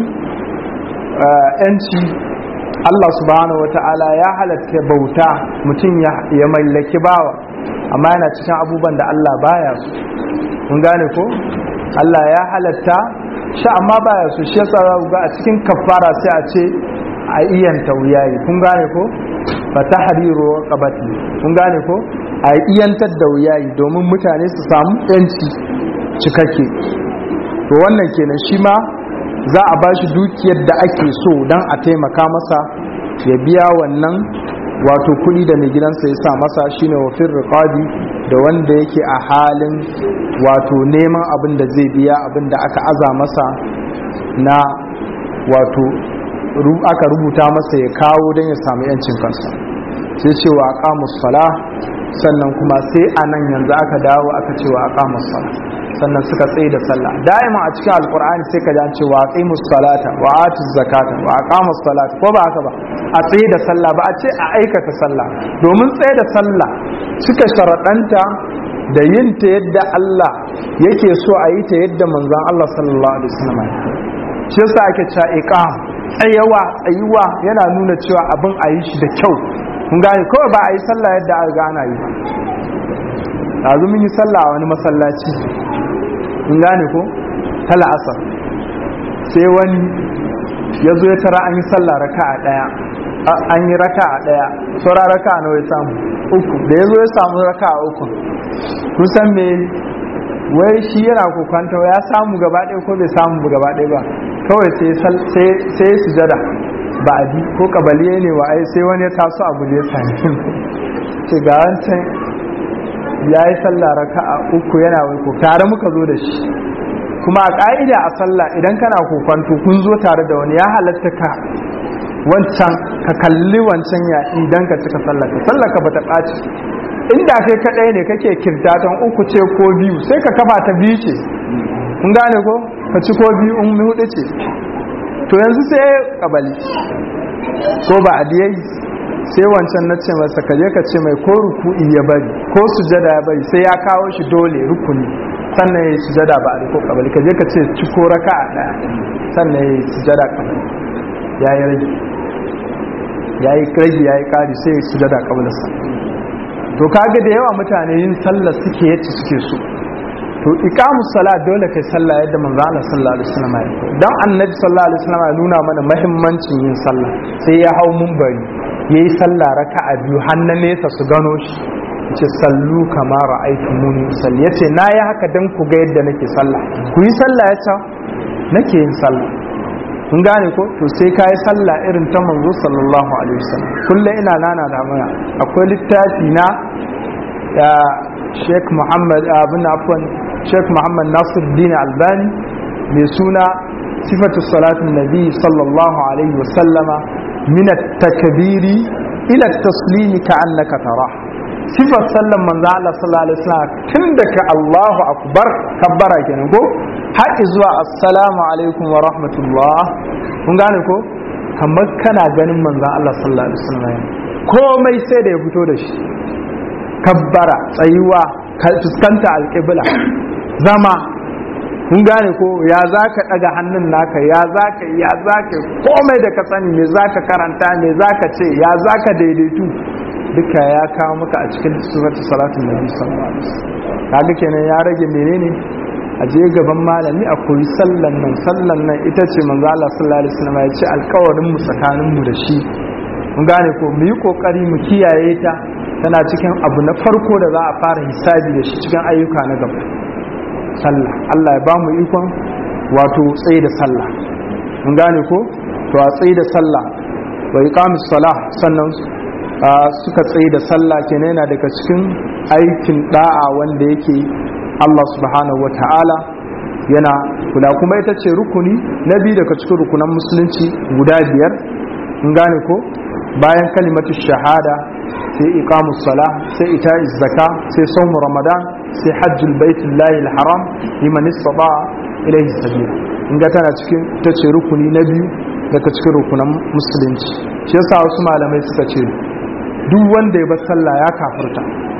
yanci Allah subhanahu wa ta'ala ya halatta bauta mutum ya mallaki bawa amma yana cikin abubuwan da Allah baya su kun gane ko Allah ya halatta sha amma baya su shi yasa za ga a cikin kafara sai a ce a iyanta wuyayi kun gane ko fa tahriru qabati kun gane ko a iyantar da wuyayi domin mutane su samu yanci cikakke to wannan kenan shi ma za a ba shi dukiyar da ake so don a taimaka masa ya biya wannan wato kuɗi da mai gidansa ya sa masa shine wafin riqabi da wanda yake a halin wato neman abin da zai biya abin da aka aza masa na wato aka rubuta masa ya kawo don ya samu yancin kansa sai cewa aqamus sala sannan kuma sai a nan yanzu aka dawo aka cewa aqamus sala sannan suka tsaye da sallah da'ima a cikin alkur'ani sai ka ji an ce wa aqimus salata wa atuz zakata wa aqamus salata ko ba haka ba a tsaye da sallah ba a ce a aikata sallah domin tsaye da sallah suka sharaɗanta da yin ta yadda Allah yake so a yi ta yadda manzon Allah sallallahu alaihi wasallam shi yasa ake cewa iqam tsayawa tsayuwa yana nuna cewa abin a yi shi da kyau kun gane kawai ba a yi sallah yadda aka gana yi ba yanzu mun yi sallah a wani masallaci in gane ko ta la'asar sai wani ya zo ya tara an yi sallah raka a ɗaya an yi raka a ɗaya saura raka a nawa ya samu uku da ya zo ya samu raka a uku kusan me wai shi yana kokwanta ya samu gaba ɗaya ko bai samu gaba ɗaya ba kawai sai ya sujada ba a bi ko kabaliye ne wa ai sai wani ya taso abu da ya sami ce ga wancan ya yi sallah raka a uku yana waiko tare muka zo da shi kuma a ƙa'ida a sallah idan kana kokwanto kun zo tare da wani ya halatta ka wancan ka kalli wancan ya idan ka cika sallah ka sallah ka bata ɓaci inda kai kaɗai ne kake kirtatan uku ce ko biyu sai ka kafa ta biyu ce kun gane ko ka ci ko biyu in hudu ce to yanzu sai kabali ko ba a sai wancan na ce masa ka je ka ce mai ko ruku'i ya bari ko sujada ya bari sai ya kawo shi dole rukuni sannan ya yi sujada ba a ko kabali ka je ka ce ciko raka a ɗaya sannan ya yi sujada kabali ya yi rage ya yi rage ya yi ƙari sai ya yi sujada kabalinsa to kaga da yawa mutane yin sallah suke yadda suke so to iqamus salat dole kai sallah yadda manzo Allah sallallahu alaihi wasallam ya dan annabi sallallahu alaihi wasallam ya nuna mana muhimmancin yin sallah sai ya hau munbari yayi sallah raka'a biyu har na nesa su gano shi yace sallu kama ra'aytumuni usalli yace nayi haka dan ku ga yadda nake sallah ku yi sallah yace nake yin sallah kun gane ko to sai ka yi sallah irin ta manzo sallallahu alaihi wasallam kullum ina nana da mana akwai littafi na ya Sheikh Muhammad abin afwan Sheikh Muhammad Nasir Din Albani mai suna sifatu salatin nabi sallallahu alaihi wasallama min at-takbiri ila at-taslimi ka'annaka tara sifar sallan manzo Allah sallallahu alaihi wasallam tun daga Allahu akbar kabbara kenan ko har zuwa assalamu alaikum wa rahmatullah kun gane ko kamar kana ganin manzo Allah sallallahu alaihi wasallam komai sai da ya fito da shi kabbara tsayuwa fuskanta alƙibla zama kun gane ko ya za ka ɗaga hannun naka ya za ka ya za ka komai da ka sani me za ka karanta me za ka ce ya za ka daidaitu duka ya kawo maka a cikin suratu salatun nabi sallallahu alaihi wasallam kaga kenan ya rage menene a je gaban malami a koyi sallan nan sallan nan ita ce manzo Allah sallallahu alaihi wasallam ya ce alƙawarin mu tsakanin mu da shi mun gane ko mu yi kokari mu kiyaye ta tana cikin abu na farko da za a fara hisabi da shi cikin ayyuka na gaba sallah Allah ya ba mu ikon wato tsaye da sallah mun gane ko to a tsaye da sallah wa iqamis salah sannan suka tsaye da sallah kenan yana daga cikin aikin da'a wanda yake Allah subhanahu wa ta'ala yana kula kuma ita ce rukuni na biyu daga cikin rukunan musulunci guda biyar in gane ko bayan kalimatu shahada sai iqamus sala sai ita zaka sai sawmu ramadan sai hajjul baitullahi alharam liman istata ilayhi sabila in ga tana cikin ta ce rukuni na biyu daga cikin rukunan musulunci shi yasa wasu malamai suka ce duk wanda ya bar sallah ya kafirta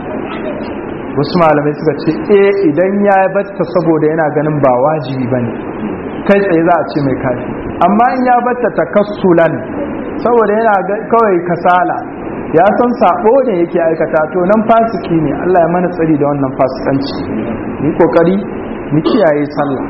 wasu malamai suka ce eh idan ya batta saboda yana ganin ba wajibi bane kai tsaye za a ce mai kafi amma in ya batta takassulan saboda yana kawai kasala ya san sabo ne yake aikata to nan fasiki ne Allah ya mana tsari da wannan fasikanci ni kokari mu kiyaye sallah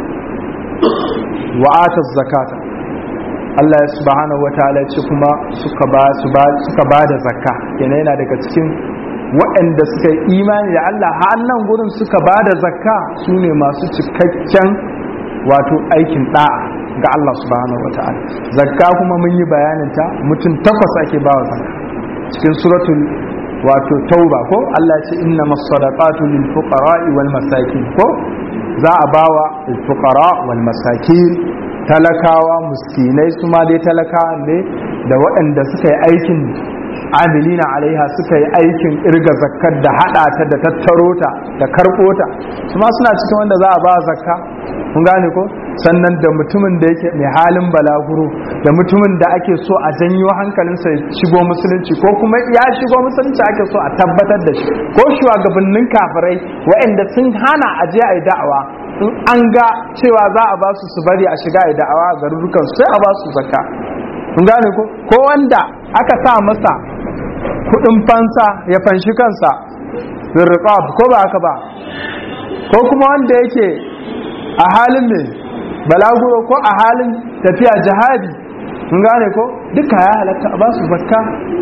wa ataz zakata Allah ya subhanahu wataala ya ce kuma suka ba su ba suka ba da zakka kenan yana daga cikin waɗanda suka yi imani da Allah har nan gurin suka ba da zakka su ne masu cikakken wato aikin da'a ga Allah subhanahu wataala zakka kuma mun yi bayanin ta mutum takwas ake ba wa zakka cikin suratul wato tauba ko Allah ce inna masadaqatu lil fuqara'i wal masakin ko za a bawa al fuqara wal masakin talakawa muskinai su ma dai talakawa ne da waɗanda suka yi aikin amilina alaiha suka yi aikin irga zakkar da hada ta da tattaro ta da karɓo ta su ma suna cikin wanda za a ba zakka kun gane ko sannan da mutumin da yake mai halin balaguro da mutumin da ake so a janyo hankalinsa ya shigo musulunci ko kuma ya shigo musulunci ake so a tabbatar da shi ko shugabannin kafirai waɗanda sun hana a je a yi da'awa in an ga cewa za a ba su su bari a shiga a yi da'awa a garurukan sai a ba su zakka kun gane ko ko wanda aka sa masa kudin fansa ya fanshi kansa zirriqab ko ba haka ba ko kuma wanda yake a halin mai balaguro ko a halin tafiya jihadi kun gane ko duka ya halatta a ba su zakka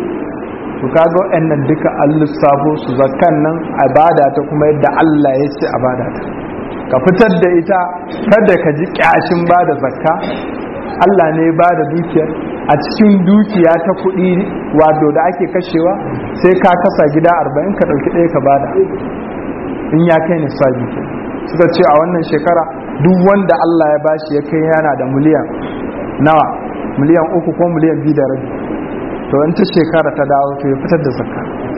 to kaga waɗannan duka an lissafo su zakkan nan a bada ta kuma yadda Allah ya ce a bada ta ka fitar da ita kada ka ji kyashin bada zakka Allah ne ba da dukiyar a cikin dukiya ta kuɗi wato da ake kashewa sai ka kasa gida arba'in ka ɗauki ɗaya ka bada in ya kai nisabi ke suka ce a wannan shekara duk wanda Allah ya bashi ya kai yana da miliyan nawa miliyan uku ko miliyan biyu da rabi to in ta shekara ta dawo to ya fitar da zakka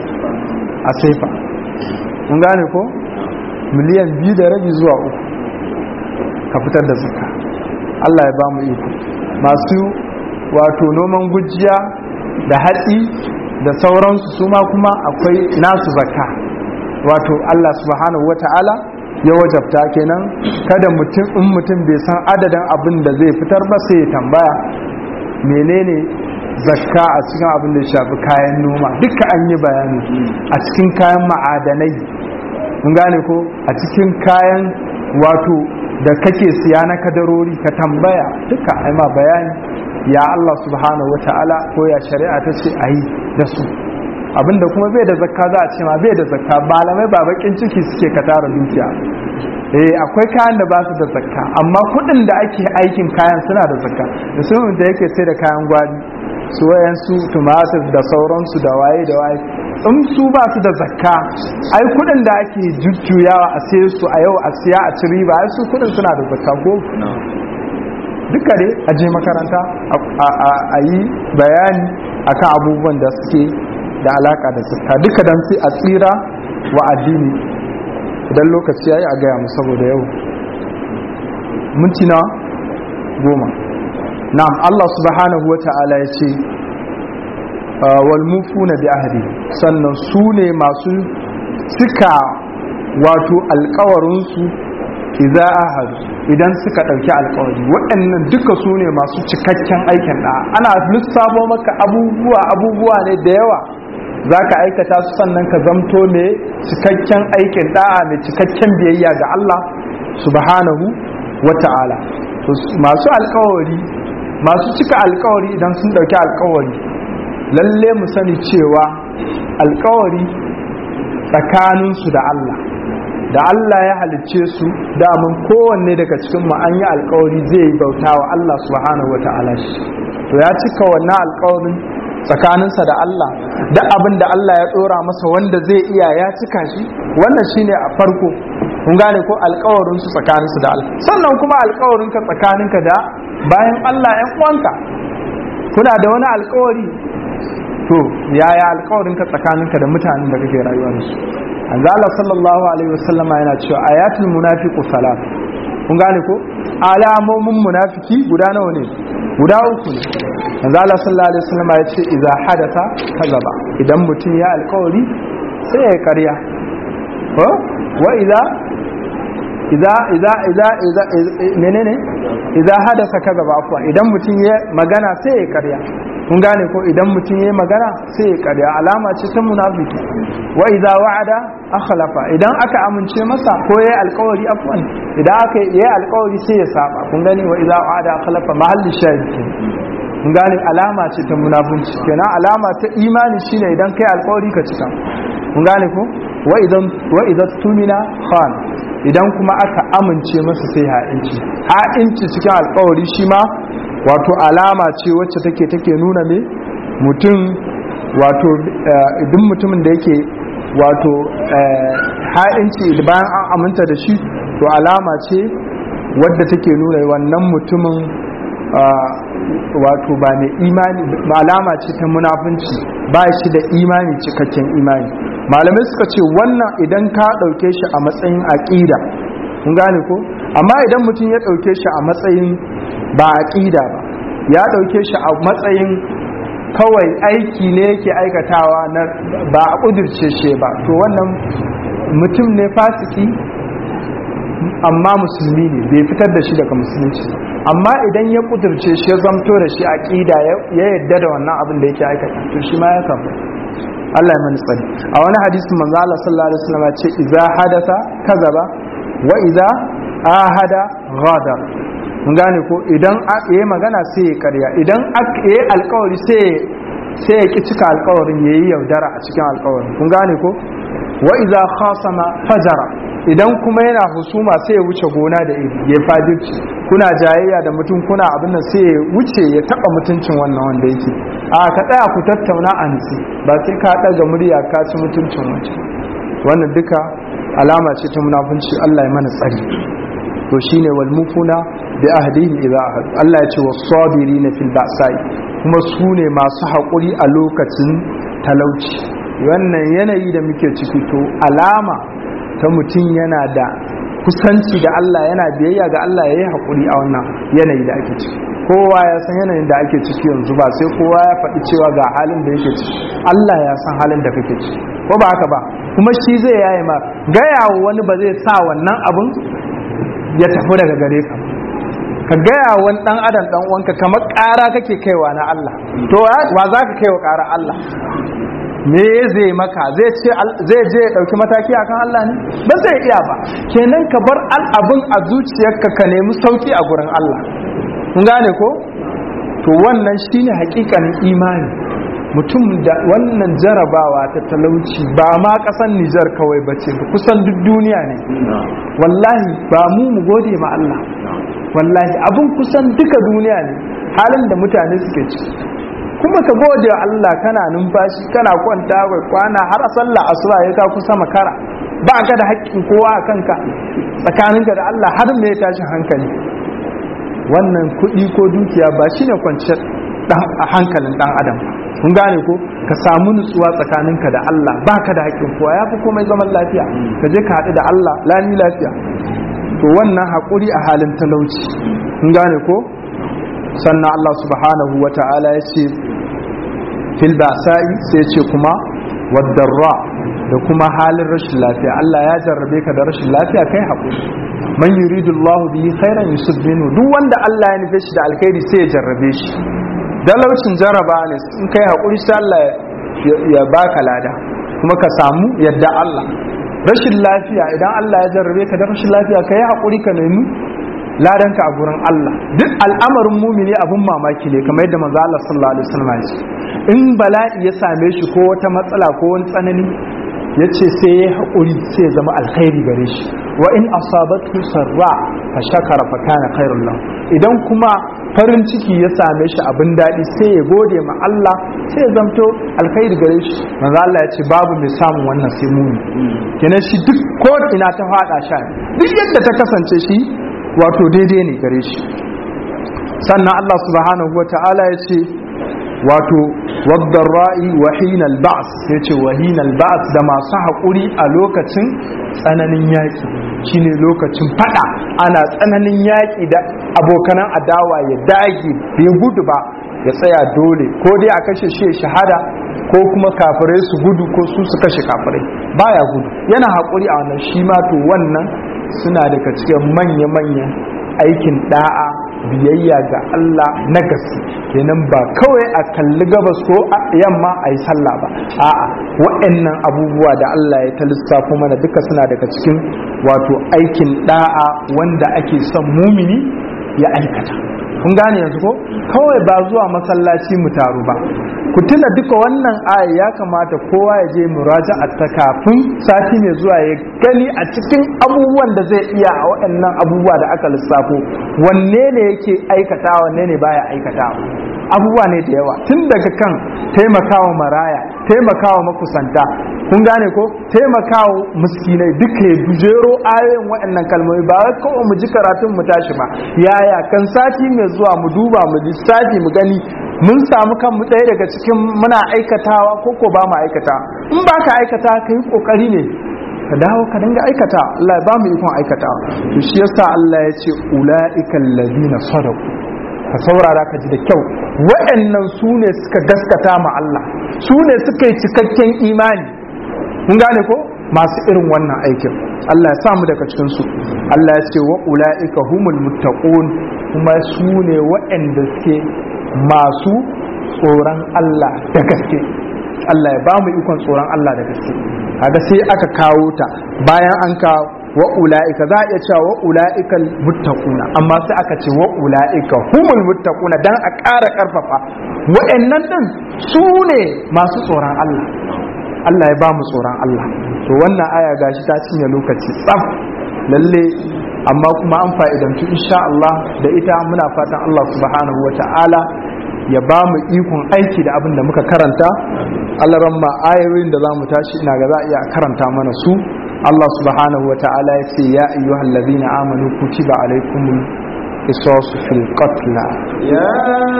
a saifa mun gane ko miliyan biyu da rabi zuwa uku ka fitar da zakka Allah ya ba mu iko masu wato noman gujiya da hatsi da sauransu su ma kuma akwai nasu zakka wato Allah subhanahu wata'ala ya wajabta kenan kada mutum in mutum bai san adadin abin da zai fitar ba sai ya tambaya menene zakka a cikin abin da shafi kayan noma duka an yi bayani a cikin kayan ma'adanai mun gane ko a cikin kayan wato da kake siya na kadarori ka tambaya duka ai ma bayani ya Allah subhanahu wata'ala ko ya shari'a ta ce ayi da su abinda kuma bai da zakka za a ce ma bai da zakka malamai ba bakin ciki suke ka tara dukiya eh akwai kayan da ba su da zakka amma kudin da ake aikin kayan suna da zakka musamman da yake sai da kayan gwari su wayansu tumatir da sauransu da waye da waye in su ba su da zakka ai kudin da ake jujjuyawa a sai su a yau a siya a ci riba ai su kudin suna da zakka ko duka dai a je makaranta a yi bayani akan abubuwan da suke da alaka da zakka duka dan sai a tsira wa addini idan lokaci yayi a gaya mu saboda yau minti na goma na'am Allah subhanahu wa ta'ala ya ce wal mufuna bi ahdi sannan su ne masu cika wato alkawarin su idza ahad idan suka dauki alkawari waɗannan duka su ne masu cikakken aikin da ana lissafo maka abubuwa abubuwa ne da yawa zaka aikata su sannan ka zamto ne cikakken aikin da'a mai cikakken biyayya ga Allah subhanahu wa ta'ala masu alkawari masu cika alkawari idan sun dauki alkawari lalle mu sani cewa alkawari tsakaninsu da Allah da Allah ya halicce su damun kowanne daga cikin mu an yi alkawari zai yi bauta wa Allah subhanahu wa ta'ala shi to ya cika wannan alkawarin tsakaninsa da Allah da abin da Allah ya dora masa wanda zai iya ya cika shi wannan shine a farko kun gane ko alkawarin su tsakaninsu da Allah sannan kuma alkawarin ka tsakaninka da bayan Allah ‘yan uwanka kuna da wani alkawari to yaya alkawarinka tsakaninka da mutanen da kake rayuwa da su an Allah sallallahu alaihi wasallama yana cewa ayatul munafiqu salat kun gane ko alamomin munafiki guda nawa ne guda uku ne manzo Allah sallallahu alaihi wasallama ya ce idza hadatha kazaba idan mutum ya alkawari sai ya karya ko wa idza idza idza idza idza menene idza hadasa kaza ba afwa idan mutum ya magana sai ya karya kun gane ko idan mutum ya magana sai ya karya alama ce ta munafiki wa idza wa'ada akhlafa idan aka amince masa ko yayi alkawari afwan idan aka yayi alkawari sai ya saba kun gane wa idza wa'ada akhlafa mahalli shahid kun gane alama ce ta munafunci kenan alama ta imani shine idan kai alkawari ka cika kun gane ko wa idan wa idan tumina khan idan kuma aka amince masa sai ha'inci ha'inci cikin alkawari shi ma wato alama ce wacce take take nuna me mutum wato idan mutumin da yake wato ha'inci bayan an aminta da shi to alama ce wadda take nuna wannan mutumin wato ba mai imani alama ce ta munafunci ba shi da imani cikakken imani malamai suka ce wannan idan ka ɗauke shi a matsayin aƙida kun gane ko amma idan mutum ya ɗauke shi a matsayin ba aƙida ba ya ɗauke shi a matsayin kawai aiki ne yake aikatawa na ba a ƙudurce shi ba to wannan mutum ne fasiki amma musulmi ne bai fitar da shi daga musulunci amma idan ya ƙudurce shi ya zamto da shi aƙida ya yadda da wannan abin da yake aikata to shi ma ya kafa Allah ya mani tsari a wani hadisi manzo Allah sallallahu alaihi wasallam ce idza hadatha kazaba wa idza ahada ghadar mun gane ko idan yayi magana sai ya karya idan yayi alƙawari sai sai ya ki cika alƙawarin yayi yaudara a cikin alƙawarin kun gane ko wa idza khasama fajara idan kuma yana husuma sai ya wuce gona da iri ya fajirci kuna jayayya da mutum kuna abin nan sai ya wuce ya taba mutuncin wannan wanda yake a ka tsaya ku tattauna a nitsi ba sai ka ɗaga murya ka ci mutuncin wancan wannan duka alama ce ta munafunci Allah ya mana tsari to shine wal mufuna bi ahdihi idza ahad Allah ya ce was sabirin fil ba'sa'i kuma su ne masu haƙuri a lokacin talauci wannan yanayi da muke ciki to alama ta mutum yana da kusanci da Allah yana biyayya ga Allah ya yi haƙuri a wannan yanayi da ake ciki kowa ya san yanayin da ake ciki yanzu ba sai kowa ya faɗi cewa ga halin da yake ciki Allah ya san halin da kake ciki ko ba haka ba kuma shi zai yaye ma gaya wa wani ba zai sa wannan abun ya tafi daga gare ka ka gaya wani dan adam dan uwanka kamar ƙara kake kaiwa na Allah to wa za ka kaiwa ƙara Allah me zai maka zai ce zai je ya dauki mataki akan Allah ne ba zai iya ba kenan ka bar al'abun a zuciyarka ka nemi sauki a gurin Allah kun gane ko to wannan shine hakikanin imani mutum da wannan jarabawa ta talauci ba ma kasan Nijar kawai bace ba kusan duk duniya ne wallahi ba mu mu gode ma Allah wallahi abun kusan duka duniya ne halin da mutane suke ciki kuma ka gode wa Allah kana numfashi kana kwanta kai kwana har a sallah asuba ya ka kusa makara ba ka da haƙƙin kowa a kanka tsakaninka da Allah har me ya tashi hankali wannan kuɗi ko dukiya ba shine kwanciyar hankalin ɗan adam kun gane ko ka samu nutsuwa tsakaninka da Allah ba ka da haƙƙin kowa ya fi komai zaman lafiya ka je ka haɗu da Allah lani lafiya to wannan haƙuri a halin talauci kun gane ko sannan Allah subhanahu wa ta'ala ya ce fil basa'i sai ce kuma wadarra da kuma halin rashin lafiya Allah ya jarrabe ka da rashin lafiya kai haƙuri man yuridu Allah bihi khairan yusib minhu duk wanda Allah ya nufe shi da alkhairi sai ya jarrabe shi dalaucin jarraba ne in kai haƙuri sai Allah ya baka lada kuma ka samu yadda Allah rashin lafiya idan Allah ya jarrabe ka da rashin lafiya kai haƙuri ka nemi ladanka a gurin Allah duk al'amarin mumini abun mamaki ne kamar yadda manzo Allah sallallahu alaihi wasallam ya ce in bala'i ya same shi ko wata matsala ko wani tsanani yace sai ya haƙuri sai ya zama alkhairi gare shi wa in asabatu sarra fa shakara fa kana khairul lahu idan kuma farin ciki ya same shi abin daɗi sai ya gode ma Allah sai ya zamto alkhairi gare shi manzo Allah ya ce babu mai samun wannan sai muni kenan shi duk ko ina ta fada sha duk yadda ta kasance shi wato daidai ne gare shi sannan Allah subhanahu wata'ala ya ce wato wadda ra'i wa hinal ba'as ya ce wa hinal ba'as da masu haƙuri a lokacin tsananin yaƙi shine lokacin fada ana tsananin yaƙi da abokanan adawa ya dage bai gudu ba ya tsaya dole ko dai a kashe shi shahada ko kuma kafirai su gudu ko su su kashe kafirai baya gudu yana haƙuri a wannan shi ma to wannan suna daga cikin manya-manyan aikin da'a biyayya ga Allah na gaske kenan ba kawai a kalli gabas ko a yamma a yi sallah ba a'a waɗannan abubuwa da Allah ya ta lissafo mana duka suna daga cikin wato aikin da'a wanda ake son mumini ya aikata kun gane yanzu ko kawai ba zuwa masallaci mu taru ba ku tuna duka wannan aya ya kamata kowa ya je muraja'a ta kafin sati mai zuwa ya gani a cikin abubuwan da zai iya a waɗannan abubuwa da aka lissafo wanne ne yake aikata wanne ne baya aikata abubuwa ne da yawa tun daga kan taimakawa maraya taimakawa makusanta kun gane ko taimakawa miskinai duka ya bujero ayoyin waɗannan kalmomi ba wai kawai mu ji karatun mu tashi ba yaya kan sati mai zuwa mu duba mu lissafi mu gani mun samu kanmu ɗaya daga cikin muna aikatawa ko ko ba mu aikata in ba ka aikata ka yi ƙoƙari ne ka dawo ka dinga aikata Allah ya ba mu ikon aikata to shi yasa Allah ya ce ula'ikal ladina sadaqu ka saurara ka ji da kyau waɗannan su ne suka gaskata ma Allah su ne suka yi cikakken imani kun gane ko masu irin wannan aikin Allah ya samu daga cikin su Allah ya ce wa ula'ika humul muttaqun kuma su ne waɗanda suke masu tsoron Allah da gaske Allah ya ba mu ikon tsoron Allah da gaske kaga sai aka kawo ta bayan an ka wa ula'ika za a iya cewa wa ula'ikal muttaquna amma sai aka ce wa ula'ika humul muttaquna dan a ƙara ƙarfafa wa'annan din su ne masu tsoron Allah Allah ya ba mu tsoron Allah to wannan aya gashi ta cinye lokaci tsaf lalle amma kuma an fa'idantu insha Allah da ita muna fatan Allah subhanahu wa ta'ala ya ba mu ikon aiki da abin da muka karanta Allah ramma ayoyin da za mu tashi ina ga za a iya karanta mana su Allah subhanahu wa ta'ala ya ce ya ayyuhal ladina amanu kutiba alaikumul قصاص في القتلى يا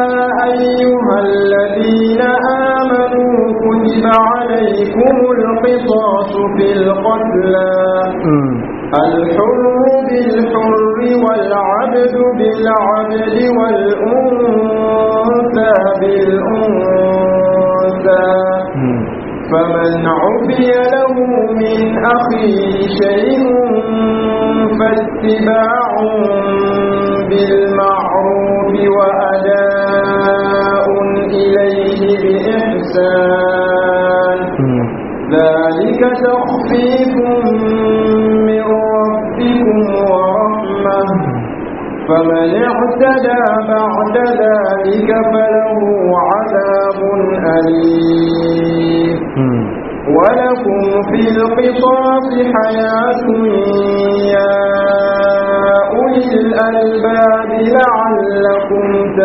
أيها الذين آمنوا كتب عليكم القصاص في القتلى الحر بالحر والعبد العبد بالعبد والأنثى بالأنثى فمن عفي له من أخيه شيء فاتباع بالمعروف وأداء إليه بإحسان ذلك تخفيف من ربكم ورحمة فمن اعتدى بعد ذلك فله عذاب أليم ولكم في القصاص حياة يا أولي الألباب لعلكم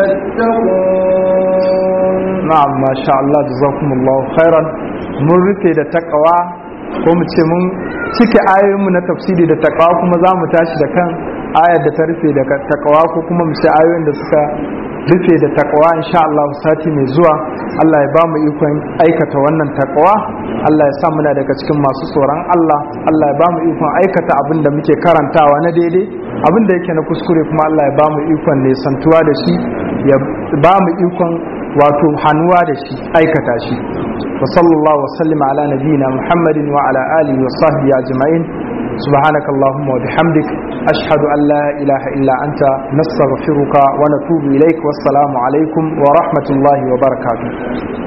تتقون na'am masha Allah jazakumullahu khairan mun rufe da takawa ko mu ce mun cike ayoyinmu na tafsiri da takawa kuma za mu tashi da kan ayar da ta rufe da takawa ko kuma mu ce ayoyin da suka rufe da takawa insha Allah sati mai zuwa Allah ya ba mu ikon aikata wannan takawa Allah ya sa muna daga cikin masu tsoron Allah Allah ya ba mu ikon aikata abin da muke karantawa na daidai abin da yake na kuskure kuma Allah ya ba mu ikon nesantuwa da shi ya ba mu ikon wato hannuwa da shi aikata shi wa sallallahu wa sallama ala nabiyina muhammadin wa ala alihi wa sahbihi ajma'in سبحانك اللهم وبحمدك أشهد أن لا إله إلا أنت نستغفرك ونتوب إليك والسلام عليكم ورحمة الله وبركاته